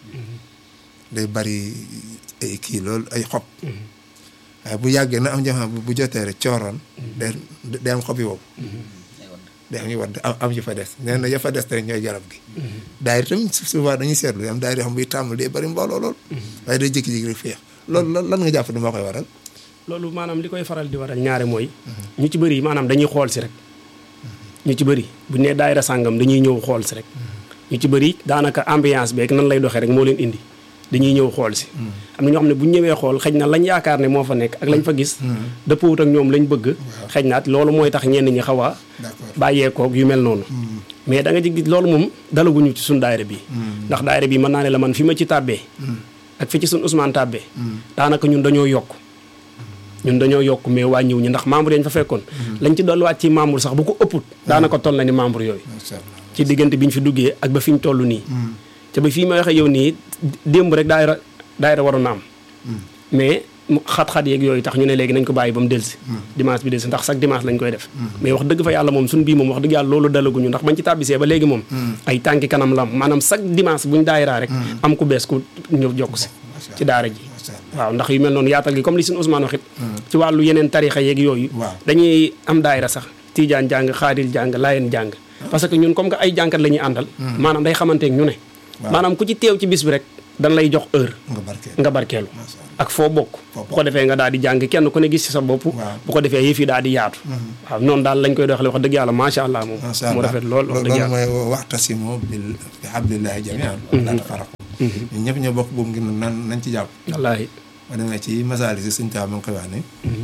day bari ay kii loolu ay xob waaye bu yàggee na am jamono bu jotee rek cooroon day day am xob yi wow day am yu wadd am yu fa des nee na ya fa des te ñooy garab gi daayira tamit souvent dañuy seetlu am daayira xam buy tàmbal day bari mbooloo lool waaye day jékki-jékki rek féex loolu lan lan nga jàpp ne moo koy waral loolu maanaam li koy faral di waral ñaare mooy ñu ci bëri maanaam dañuy xool si rek ñu ci bëri bu nee daayira sàngam dañuy ñëw xool si rek ñu ci bëri daanaka ambiance beeg nan lay doxee rek moo leen indi dañuy ñëw xool si am na ñoo xam ne bu ñu ñëwee xool xëy na lañ yaakaar ne moo fa nekk ak lañ fa gis dëppwut ak ñoom lañ bëgg xëy na loolu mooy tax ñenn ñi xaw a bàyyeekoog yu mel noonu mais da nga ci gis loolu moom dalaguñu ci suñ daayira bi ndax daayira bi mën naa ne la man fi ma ci tàbbee ak fi ci suñ Ousmane tàbbee daanaka ñun dañoo yokk ñun dañoo yokk mais wàññiw ñu ndax membre yañ fa fekkoon lañ ci dolliwaat ci membre sax bu ko ëpput daanaka toll na ni membre yooyu ci diggante bi ñu fi duggee ak ba fi ñu toll nii te ba fii ma waxee yow nii démb rek daayira daayira waroon na am mais xat-xat yeeg yooyu tax ñu ne léegi nañ ko bàyyi ba mu delsi dimanche bi delsi ndax chaque dimanche lañ koy def mais wax dëgg fa yàlla moom suñ bii moom wax dëgg yàlla loolu dalaguñu ndax bañ ci tàbbisee ba léegi moom ay tànki kanam la am maanaam chaque dimanche buñ daayiraa rek am ku bees ku ñëw jokk si ci daara ji waaw ndax yu mel noonu yaatal gi comme li suñu Ousmane waxit ci wàllu yeneen tarixa yeeg yooyu dañuy am daayira sax tiijaan jàng xaadir jàng laayeen jàng parce que ñun comme que ay jànkat la ñuy àndal maanaam day xamanteek ñu ne Waaw. maanaam ku ci teew ci bis bi rek dan lay jox heure nga barkeel nga barkeelu Masha Allah. ak foo bokk Foo bu ko defee nga daal di jàng kenn ku ne gis ci sa bopp Waaw. bu ko defee yëf yi daal di yaatu waaw noonu daal lañ koy doxale wax dëgg yàlla macha allah moom macha mu allah rafet lool wax dëgg loolu yàlla mooy waxtasimu bil bi hablillahi jamian laa tafarraqu ñun ñëpp ñoo bokk boobu ngir nan nañ ci jàpp wallaahi ma demee ci masaali si suñ taa ma ngi koy wax ne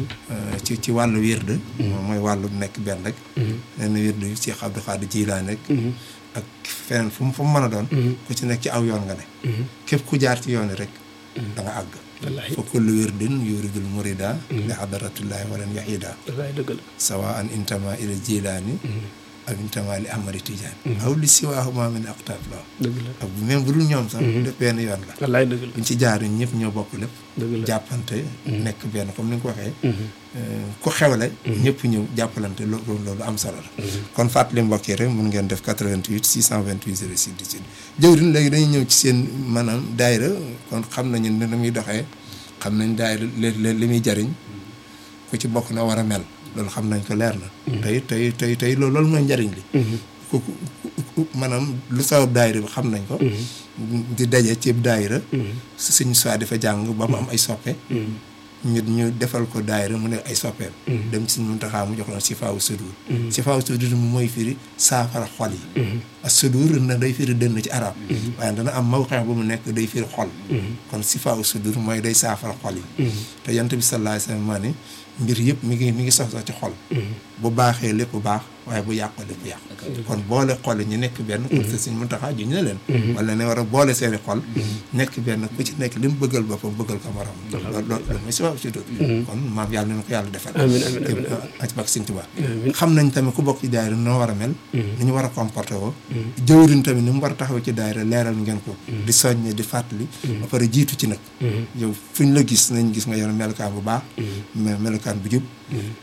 ci ci wàllu wird moom mooy wàllu nekk benn rek lenn wird yu Cheikh Abdou Khadir Jilaani rek ak feneen fu mu fu mu mën a doon ku ci nekk ci aw yoon nga ne képp ku jaar ci yoon yi rek da nga àgg wallaahi fa kullu wirdin yuridul murida li hadaratullahi walan yahida wallaahi dëgg la sawa an intama ila jilaani ak intama li ahmadi tijaani aw li siwaahuma min aqtaab la dëgg la ak même bu dul ñoom sax def benn yoon la wallaahi dëgg la buñ ci jaar ñun ñëpp ñoo bokk lépp dëgg la jàppante nekk benn comme ni nga ko waxee ku xewle ñëpp ñëw jàppalante loolu loolu am solo la kon fàttali mbokk yi rek mun ngeen def 88 628 06 18 jëwriñ léegi dañuy ñëw ci seen maanaam daayira kon xam nañu ne na muy doxee xam nañ daayira li li muy jariñ ku ci bokk na war a mel loolu xam nañ ko leer na tey tey tey tey loolu loolu mooy njariñ li ku ku maanaam lu sabab daayira bi xam nañ ko di daje ci daayira suñu soit dafa jàng ba mu am ay soppe ñu ñu defal ko daayira mu ne ay soppeem dem ci suñu Muntaxaa mu jox la si faawu sudur si faawu sudur mu mooy firi saafara xol yi ak sudur na day firi dënn ci arab waaye dana am mawxeex bu mu nekk day firi xol kon si faawu sudur mooy day saafara xol yi te yant bi sallallahu alayhi wa sallam maa ne mbir yëpp mi ngi mi ngi sox ci xol bu baaxee lépp baax waaye bu yàqoo lépp yàq kon boole xol yi ñu nekk benn comme que suñ Muntaxaa ju ñu ne leen wala ne war a boole seeni xol nekk benn ku ci nekk li mu bëggal boppam bëggal ko morom loolu loolu mooy si waaw si dut kon maam yàlla na ko yàlla defal amiin amiin amiin ak bak Sëñ Tuubaa xam nañ tamit ku bokk ci daayira noo war a mel ni ñu war a comporté woo jëwriñ tamit ni mu war a taxaw ci daayira leeral ngeen ko di soññe di fàttali ba pare jiitu ci nag yow fu ñu la gis nañ gis nga yor melukaan bu baax melukaan bu jub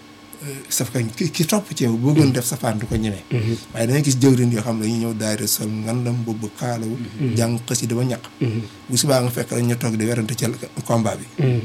saf kañ ki ki topp ci yow bëggoon def safaan du ko ñemee waaye dangay gis jëwriñ yoo xam ne dañuy ñëw daayira sol ngandam boobu kaalawu jàng xasida ba ñaq bu subaa nga fekk rek ñu toog di werante ci combat bi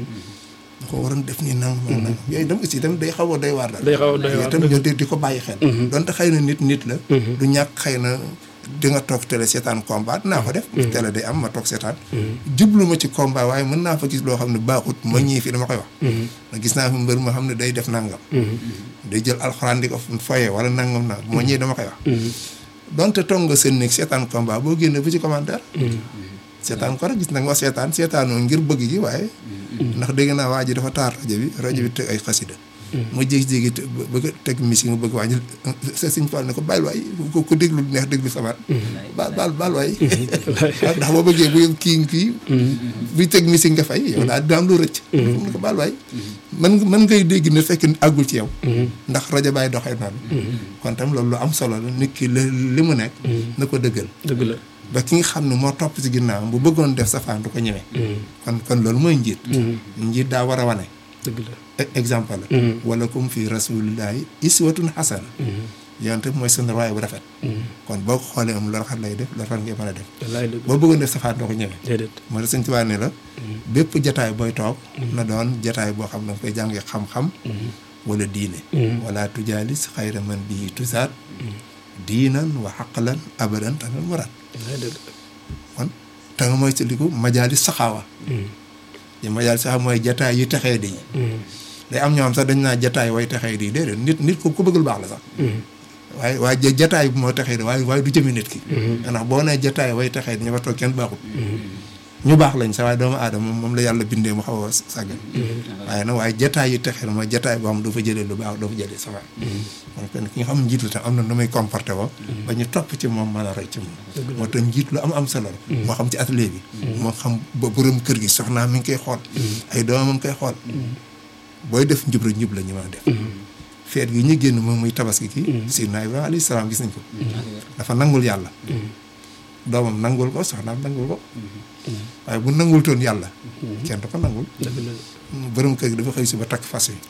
da ko waroon def nii nangam ak nangam yooyu dem aussi tamit day xaw a doy waar daal day xaw a doy waar tamit di di ko bàyyi xel donte xëy na nit nit la du ñàkk xëy na di nga toog télé seetaan combat dinaa ko def télé day am ma toog seetaan jublu ma ci combat waaye mën naa fa gis loo xam ne baaxut ma ñii fi dama koy wax na gis naa fi mbër ma xam ne day def nangam day jël alxuraan di ko foye wala nangam nangam moo ñii dama koy wax donte toog nga seen néeg seetaan combat boo génne bu ci commentaire seetaan ko rek gis nag ma seetaan seetaanoo ngir bëgg gi waaye ndax dégg naa waa ji dafa taar rajo bi rajo bi teg ay xasida ma jéegi-jéegi bëgg a teg misi nga bëgg wàññi sa siñ fal ne ko baal waay ko ko déglu neex déglu sabar baal baal baal waay ndax boo bëggee bu kii kii buy teg misi nga fay yow daal dina am lu rëcc mu ne ko baal waay man mën ngay dégg ne fekk àggul ci yow ndax rajo baay doxee noonu kon tam loolu lu am solo la nit ki li mu nekk na ko dëggal dëgg la ba ki nga xam ne moo topp ci ginnaawam bu bëggoon def safaan du ko ñemee kon kon loolu mooy njiit njiit daa war a wane dëgg la exemple la wala comme fii rasulillahi iswatun xasana yonte mooy seen roy bu rafet kon boo ko xoolee am lu rafet lay def lu rafet ngay mën a def wallaay dëgg boo bëggoon def safaan doo ko ñemee déedéet moo tax Sëñ Tuubaa ne la bépp jataay booy toog na doon jataay boo xam ne danga koy jàngee xam-xam wala diine wala tujaalis xayra man bii tusaat diinan wa xaqlan abadan tanal muraad wallaay dëgg kon te nga mooy siliku majaalis saxaawa yi majaalis saxaawa mooy jataay yu texee di day am ñoo xam sax dañ naa jataay way texee di déedéet nit nit ko ku bëggul baax la sax waaye waaye jataay bu moo texee di waaye waaye du jëmi nit ki ndax boo nee jataay way texee di ñu fa toog kenn baaxul ñu baax lañ sax waaye doomu aadama moom la yàlla bindee mu xaw a sàggan waaye nag waaye jataay yu texee mooy jataay boo xam doo fa jëlee lu baax doo fa jëlee safaan kon kenn ki nga xam njiit la tam am na nu muy comporté woo ba ñu topp ci moom mën a roy ci moom moo tax njiit lu am am solo la moo xam ci atelier bi moo xam ba borom kër gi soxnaa mi ngi koy xool ay doomam mi ngi koy xool booy def njub rek njub la ñu mën a def feet gi ñu génn moom muy tabaski ki Seydina Ibrahima alayhi salaam gis nañ ko dafa nangul yàlla doomam nangul ko soxnaam nangul ko waaye bu nangul toon yàlla kenn du ko nangul dëgg la borom kër gi dafa xëy si ba takk fas yi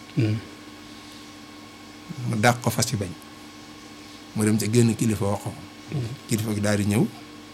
mu dàq ko fas yi bañ mu dem ca génn kilifa wax ko kilifa gi daal di ñëw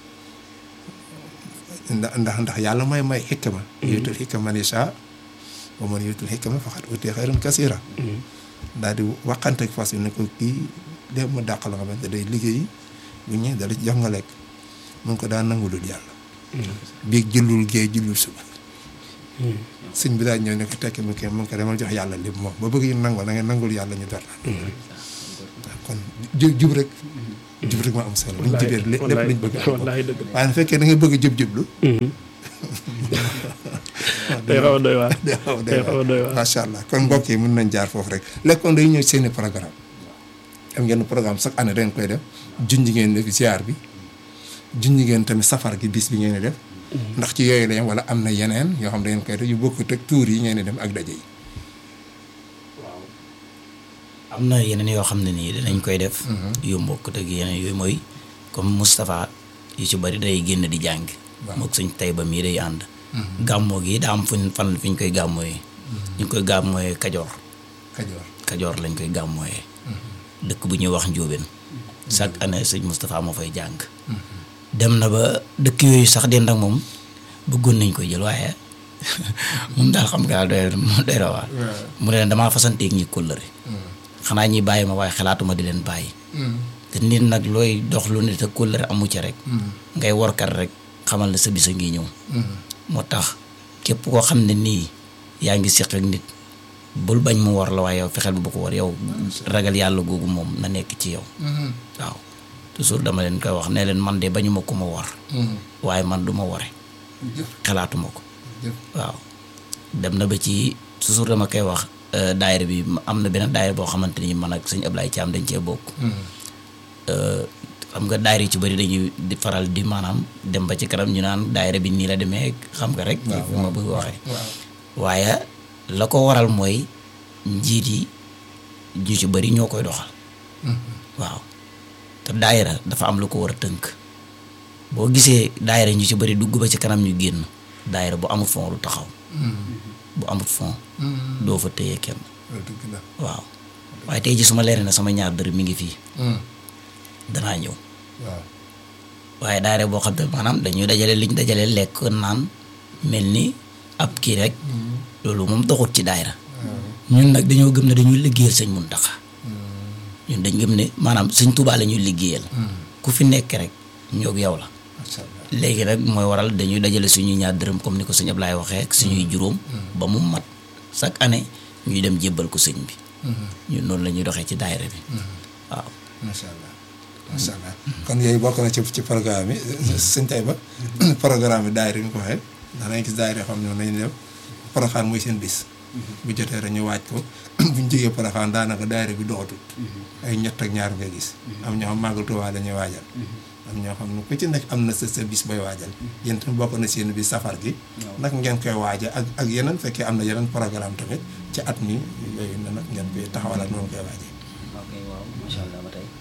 ndax ndax ndax yàlla may may xikma yuutul xikma man yashaa wa man yuutul xikma faqad utiya xayran kasiira daal di waxante ak fas yi ne ko kii de ma dàq la nga xamante day liggéey bu ñëwee dala jox nga lekk mun ko daa nangulul yàlla biig jullul géey jullul suba sëñ bi daal ñëw ne ko tekki mu kii mun ko demal jox yàlla lépp moom ba bëgg ñu nangul da ngay nangul yàlla ñu dara kon jub jub rek jub rek ma am solo luñ jubee lépp luñ bëgg am wallaahi dëgg la waaye bu fekkee da nga bëgg jub jublu day xaw a doy waar day xaw a day xaw a doy waar macha allah kon mbokk yi mën nañ jaar foofu rek lekkoon day ñëw seeni programme am ngeen programme chaque année da ngeen koy def junj ngeen def ziar bi junj ngeen tamit safar gi bis bi ngeen di def ndax ci yooyu la yem wala am na yeneen yoo xam da ngeen koy def yu bokkut ak tuur yi ngeen di dem ak daje yi am na yeneen yoo xam ne nii dinañ koy def. yu mbokk ak yeneen yooyu mooy comme Moustapha yu ci bari day génn di jàng. Waaw. moog suñ tey ba mii day ànd. gàmmoo gi daa am fuñ fan fi ñu koy gàmmooyee. ñu ngi koy gàmmooyee Kajoor Kajoor Kajoor lañ koy gàmmooyee. dëkk bu ñuy wax Njóobeen. chaque année sëñ Moustapha moo fay jàng. dem na ba dëkk yooyu sax dend ak moom bëggoon nañ koy jël waaye moom daal xam nga doy doy na waar. mu ne leen damaa fasanteeg ñi kóllëre. xanaa ñi bàyyi ma waaye xalaatuma di leen bàyyi. te nit nag looy dox lu ne te kóllëre amu ci rek. ngay workat rek xamal ne sa bisa ngi ñëw. moo tax képp koo xam ne nii yaa ngi seq ak nit bul bañ mu war la waaye yow fexeel bu ko war yow ragal yàlla googu moom na nekk ci yow. waaw toujours dama leen koy wax ne leen man de bañuma ko ma war. waaye man du ma ware xalaatuma ko. waaw dem na ba ci toujours dama koy wax euh, daayira bi am na beneen daayira boo xamante ni man ak sëñ Ablaye Thiam dañ cee bokk. Euh, xam nga daayira yi ci bëri dañuy di faral di maanaam dem ba ci kanam ñu naan daayira bi nii la demee xam nga rek. waaw fu ma bëgg waxee. waaw waaye la ko waral mooy njiit yi ñu ci bëri ñoo koy doxal. waaw te daayira dafa am lu ko war a tënk boo gisee daayira ñu ci bëri dugg ba ci kanam ñu génn daayira bu amul fond lu taxaw bu amul fond doo fa téye kenn loolu dëgg la waaw waaye tey ji su ma leeree na sama ñaar dërëm mi ngi fii danaa ñëw waaw waaye daayira boo xam ne maanaam dañuy dajale liñ dajale lekk naan mel ni ab kii rek loolu moom doxut ci daayira ñun nag dañoo gëm ne dañuy liggéeyal sëñ Muntaxa ñun dañ gëm ne maanaam sëñ Tuubaa la ñuy liggéeyal ku fi nekk rek ñoog yow la macha allah léegi nag mooy waral dañuy dajale suñuy ñaar dërëm comme ni ko sëñ Ablaye waxee ak suñuy juróom ba mu mat chaque année ñuy dem jébbal ko sëñ bi ñun noonu la ñuy doxee ci daayira bi waaw macha allah macha allah kon yooyu bokk na ci ci programme yi sëñ tay ba programme bi daayira yi ñu ko waxee ndax dañuy gis daayira yoo xam ne nañu def Porokhane mooy seen bis bu jotee rek ñu waaj ko buñ jógee Porokhane daanaka daayira bi doxatul ay ñett ak ñaar nga gis am ñoo xam màggal Tuubaa la ñuy waajal am ñoo xam ne ku ci nekk am na sa sa bis bay waajal yéen tamit bokk na seen bis safar gi nag ngeen koy waaja ak ak yeneen fekkee am na yeneen programme tamit ci at mi yooyu na nag ngeen koy taxawalaat noonu koy waaje ok waaw macha allah ba tey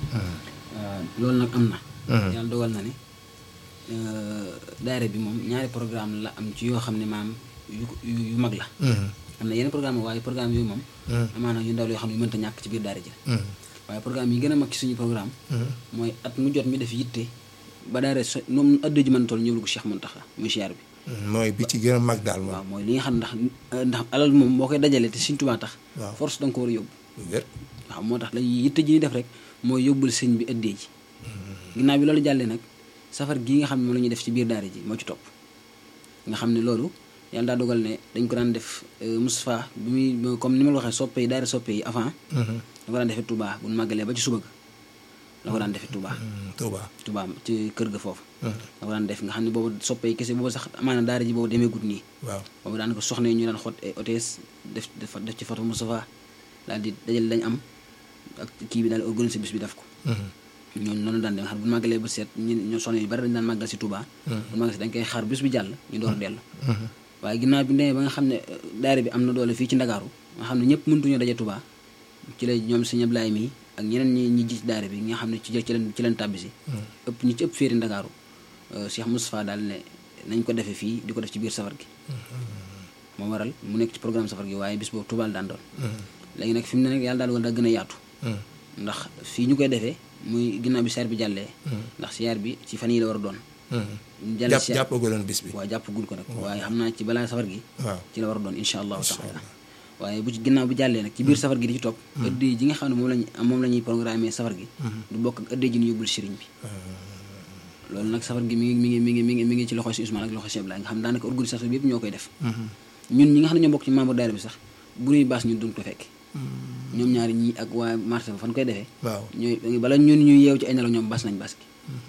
loolu nag am na yàlla dogal na ne daayira bi moom ñaari programme la am ci yoo xam ne maam yu yu yu mag la am na yeneen programme waaye programme yooyu moom amaana yu ndaw la yoo xam ne yu mënta ñàkk ci biir daara ji la waaye programme yi gën a mag ci suñu programme mooy at mu jot ñu def yitte ba daara so moom addu ji mën toll ñëwul ko Cheikh Mountakha muy siyaar bi mooy bi ci gën a mag daal moom waaw mooy li nga xam ndax ndax alal moom boo koy dajalee te Sëñ Tuubaa tax Waaw. force da nga ko war a yóbbu wér waaw moo tax lañuy yitte ji ñuy def rek mooy yóbbul sëñ bi ëddee ji ginnaaw bi loolu jàllee nag safar gii nga xam ne moom la ñuy def ci biir daara ji moo ci topp nga xam ne loolu yàlla daa dogal ne dañ ko daan def euh, Moustapha bi muy comme ni ma la waxee soppe yi daara soppe yi avant da ko daan defee Touba bu ñu màggalee ba ci suba ga la ko daan defee Touba Touba Touba ci kër ga foofu da ko daan def nga xam ne boobu soppe yi kese boobu sax amaana daara ji boobu demee gut nii waaw boobu daan ko soxna yi ñu daan xot ay hôtesse def def def ci photo Moustapha daal di dajale lañ am ak kii bi daal organiser bis bi def ko ñooñu noonu daan dem xam bu ñu màggalee ba seet ñi ñoo soxna yu bari dañ daan màggal si Touba bu màggal si dañ koy xaar bis bi jàll ñu door a dellu waaye ginnaaw bi demee ba nga xam ne euh, daara bi am na doole fii ci Ndakaaru nga xam ne ñëpp mëntuñoo daje Touba ci la ñoom sëñ Ablaye mi ak ñeneen ñi ñi gis daara bi nga xam ne ci ci leen ci leen tàbbi si ëpp ñi ci ëpp féeri Ndakaaru euh, Cheikh Moustapha daal ne nañ ko defee fii di ko def ci biir safar gi moo waral mu nekk ci programme safar gi waaye bis boobu Touba la daan doon léegi nag fi mu ne nag yàlla daal dogal daa gën a yaatu ndax fii ñu koy defee muy ginnaaw bi siyaar bi jàllee ndax siyaar bi ci fan yi la war a doon jàll jàpp siyaar jàppagoo leen bis bi waaw jàpp gul ko nag waaye xam naa ci balaa safar gi waaw ci la war a doon insha allahu taala waaye bu ci ginnaaw bu jàllee nag ci biir safar gi di ci topp ëddee ji nga xam ne moom lañ moom la ñuy programmer safar gi du bokk ak ëddee ji ñu yóbbul sëriñ bi loolu nag safar gi mi ngi mi ngi mi ngi mi ngi mi ngi ci loxo si Ousmane ak loxo Cheikh Abdoulaye nga xam ne daanaka organisation bi yëpp ñoo koy def ñun ñi nga xam ne ñoo bokk ci membre daayira bi sax bu ñuy baas ñun duñ ko fekk ñoom ñaari ñii ak waa marché ba fan koy defee waaw ñooy bala ñun ñuy yeew ci ay nelaw ñoom bas nañ bas gi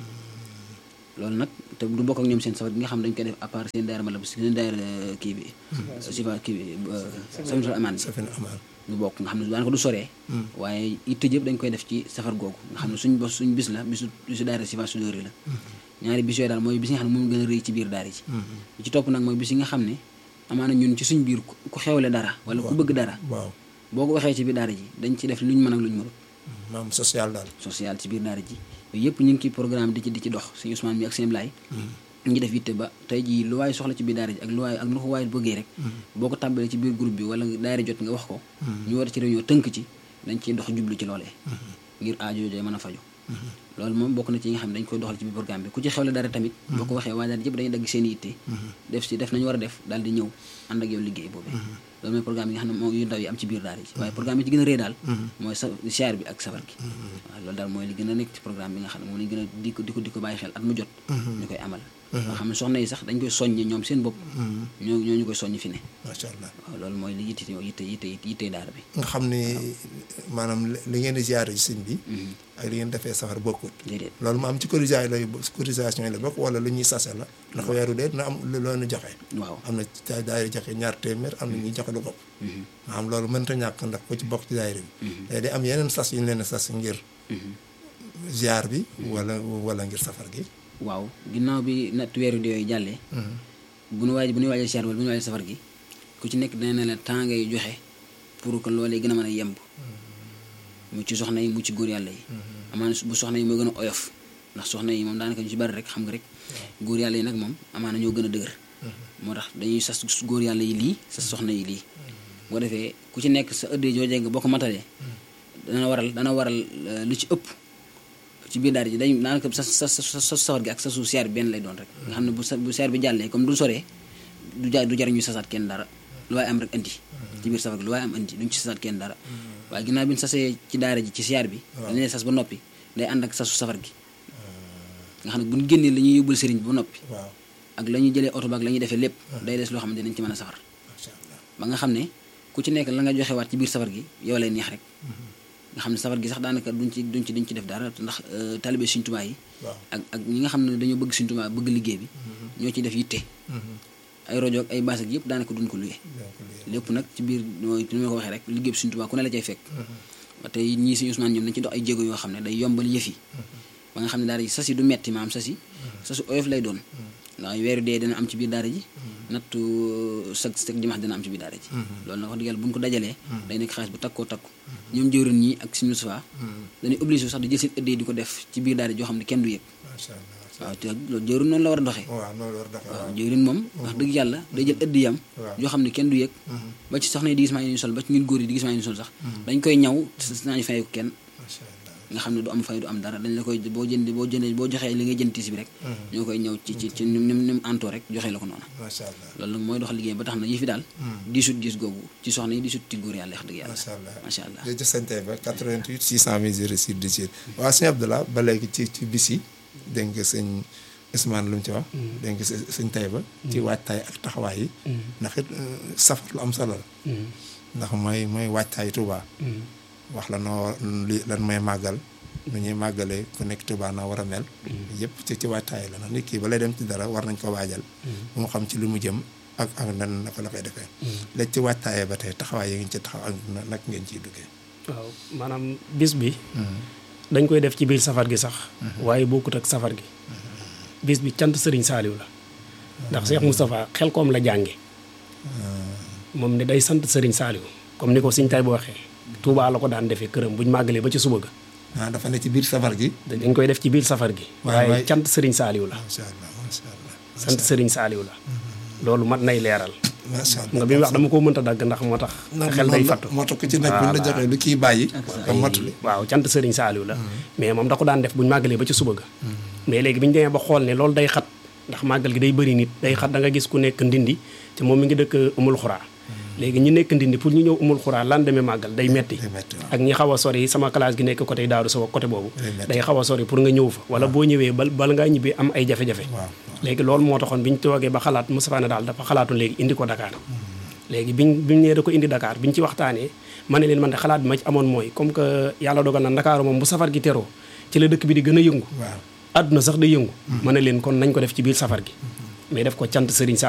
loolu nag te du bokk ak ñoom seen safar bi nga xam ne dañ koy def à part seen daayira mala seen daayira kii bi si fa kii bi safinatul amaan bi safin amaan du bokk nga xam ne daanaka du soree waaye itte yëpp dañ koy def ci safar googu nga xam ne suñ bos suñ bis la bisu bisu daayira si fa sudóori la ñaari bis yooyu daal mooy bis yi nga xam ne moom gën a rëy ci biir daara ji bi ci topp nag mooy bis yi nga xam ne amaana ñun ci suñ biir ku xewle dara wala ku bëgg dara waaw boo ko waxee ci biir daara ji dañ ci def luñ mën ak luñ mënut maam social daal social ci biir daara ji yooyu yëpp ñu ngi ciy programme di ci di ci dox sëñ Ousmane mi ak sëñ Blaye ñu ngi def yitte ba tey jii lu waay soxla ci biir daara ji ak lu waay ak nu ko waay bëggee rek boo ko tàmbalee ci biir groupe bi wala daara jot nga wax ko ñu war ci réunion tënk ci dañ ciy dox jublu ci loolee ngir aajo jooju mën a faju loolu moom bokk na ci yi nga xam ne dañ koy doxal ci biir programme bi ku ci xewle dara tamit boo ko waxee waa daara yëpp dañuy dagg seen yitte def si def nañu war a def daal di ñëw ànd ak yow liggéey boobee loolu mooy programme yi nga xam ne moom yu ndaw yi am ci biir daara ji waaye programme yi ci gën a rëy daal mooy sa siyaar bi ak safar gi waaw loolu daal mooy li gën a nekk ci programme bi nga xam ne moom lañ gën a di ko di ko di ko bàyyi xel at mu jot ñu koy amal nga xam ne soxna yi sax dañ koy soññe ñoom seen bopp ñoo ñoo ñu koy soññ fi ne macha allah waaw loolu mooy li yitte yitte yitte yitte daara bi nga xam ni maanaam li ngeen di ziare ci sëñ bi ak li ngeen defee safar bokkut déedéet loolu mu am ci cotisation lay cotisation yi la bokk wala lu ñuy sase la ndax weeru dee dina am lu loonu joxe waaw am na ci daayira joxe ñaar téeméer am na ñuy joxe lu ko nga xam loolu mënta ñàkk ndax ku ci bokk ci daayira bi day day am yeneen sas yu ñu leen sas ngir ziar bi wala wala ngir safar gi waaw ginnaaw bi natt weeru di yooyu jàllee bu nu waaj bu nu waajee siyaar wala bu nu waajee safar gi ku ci nekk dana ne la temps ngay joxe pour que loolee gën a mën a yemb mu ci soxna yi mu ci góor yàlla yi amaana bu soxna yi moo gën a oyof ndax soxna yi moom daanaka ñu ci bari rek xam nga rek góor yàlla yi nag moom amaana ñoo gën a dëgër moo tax dañuy sas góor yàlla yi lii sas soxna yi lii boo defee ku ci nekk sa ëddee joojee nga boo ko matalee dana waral dana waral lu ci ëpp ci biir daara ji dañ daanaka sa sa sa sa sawar gi ak sa suuf siyaar bi benn lay doon rek nga xam ne bu sa bu siyaar bi jàllee comme du soree du ja du jar ñu sasaat kenn dara lu waaye am rek indi ci biir safar gi lu waaye am indi duñ ci sasaat kenn dara waaye ginnaaw bi ñu sasee ci daara ji ci siyaar bi dañ lay sas ba noppi day ànd ak sasu safar gi nga xam ne bu ñu génnee la ñuy yóbbul sëriñ bi ba noppi waaw ak la ñuy jëlee oto ba ak la ñuy defee lépp day des loo xam ne dinañ ci mën a safar macha allah ba nga xam ne ku ci nekk la nga joxewaat ci biir safar gi yow lay neex rek nga xam ne safar gi sax daanaka duñ ci duñ ci duñ ci def dara ndax talibé Sëriñ Tuubaa yi waaw ak ak ñi nga xam ne dañoo bëgg Sëriñ Tuubaa bëgg liggéey bi ñoo ciy def yitte ay rajo ak ay baas ak yëpp daanaka duñ ko luye donc lii lépp nag ci biir mooy ni ma ko waxee rek liggéey bi Sëriñ Tuubaa ku ne la cay fekk tey ñii Sëriñ Ousmane ñoom dañ ci dox ay jéego yoo xam ne day yombal yëf yi ba nga xam ne daara ji sas yi du metti maam sas yi sasu oyof lay doon ndax weeru dee dina am ci biir daara ji nattu sag sag dimanche dina am ci biir daara ji loolu nag wax dëgg yàlla bu ñu ko dajalee day nekk xaalis bu takkoo takku ñoom jëwrin ñi ak Sëriñ Moustapha dañuy obligé sax di jël seen ëddee di ko def ci biir daara joo xam ne kenn du yëg macha allah waaw te loolu jëwrin noonu la war a doxee waaw noonu war dafa waaw waaw jëwrin moom wax dëgg yàlla day jël ëdd yam Waaw. yoo xam ne kenn du yëg ba ci soxna yi di gis maa ngi sol ba ci ñun góor yi di gis maa ngi sol sax dañ koy ñaw nañu fay ko kenn macha allah nga xam ne du am fay du am dara dañ la koy boo jënd boo jëndee boo joxee li ngay jënd tiis bi rek ñoo koy ñëw ci ci ci ni mu ni mu antoo rek joxee la ko noonu macha allah loolu nag mooy dox liggéey ba tax na yëfi daal diisut diis googu ci soxna yi diisut ci góor yàlla wax dëgg yàlla macha allah macha allah jërëjëf sëñ Taïba 88 600 06 18 waaw sëñ Abdallah ba léegi ci ci bis yi dégg nga sëñ Ousmane lu mu ci wax dégg nga sëñ sëñ Taïba ci waajtaay ak taxawaay yi ndax it euh, safar lu am solo la ndax mooy mooy waajtaay Touba wax la noo war li lan mooy màggal nu ñuy màggalee ku nekk Touba na war a mel yëpp ci ci waajtaay la ndax nit kii ba lay dem ci dara war nañ ko waajal bu mu xam ci li mu jëm ak ak nan naka la koy defee léegi ci waajtaayee ba tey taxawaay yi ngeen ci taxaw ak na- nag ngeen ciy duggee waaw maanaam bis bi dañ koy def ci biir safar gi sax waaye bokkut ak safar gi bis bi cant sëriñ saaliw la ndax Cheikh Moustapha xel koom la jànge moom ne day sant sëriñ saaliw comme ni ko Sëriñ Taïba waxee Touba la ko daan defee këram buñ màggalee ba ci suba ga ah dafa ne ci biir safar gi dañ koy def ci biir safar gi Waaye- waaye waaye- cant sëriñ saaliw la macha allah macha allah sant sëriñ saaliw la loolu mat nay leeral macha allah nga bi mu wax dama koo mënta dagg ndax moo tax xel day fattu moo tax ku ci nekk buñ la Voilà. joxee lu kii bàyyi nga mottali waaw cant sëriñ saaliw la mais moom da ko daan def buñ màggalee ba ci suba ga mais léegi bi ñu demee ba xool ne loolu day xat ndax màggal gi day bëri nit day xat da nga gis ku nekk ndindi te moom mi ngi dëkk umul xuraa léegi ñi nekk ndindi pour ñu ñëw umul xuraa lan demee màggal day metti day metti waaw. ak ñi xaw a sori sama classe gi nekk côté daaru sawa côté boobu Day metti. day xaw a sori pour nga ñëw fa wala boo ñëwee bal bala ngaa ñibbi am ay jafe-jafe waaw léegi loolu moo taxoon bi ñu toogee ba xalaat Moustapha ne daal dafa xalaatoon léegi indi ko Dakar léegi biñ biñ nee da ko indi Dakar biñ ci waxtaanee ma ne leen man de xalaat bi ma ci amoon mooy comme que yàlla dogal na Dakar moom bu safar gi teroo ci la dëkk bi di gën a yëngu waaw àdduna sax day yëngu ma ne leen kon nañ ko def ci biir safar gi mais def ko cant Serigne Saliou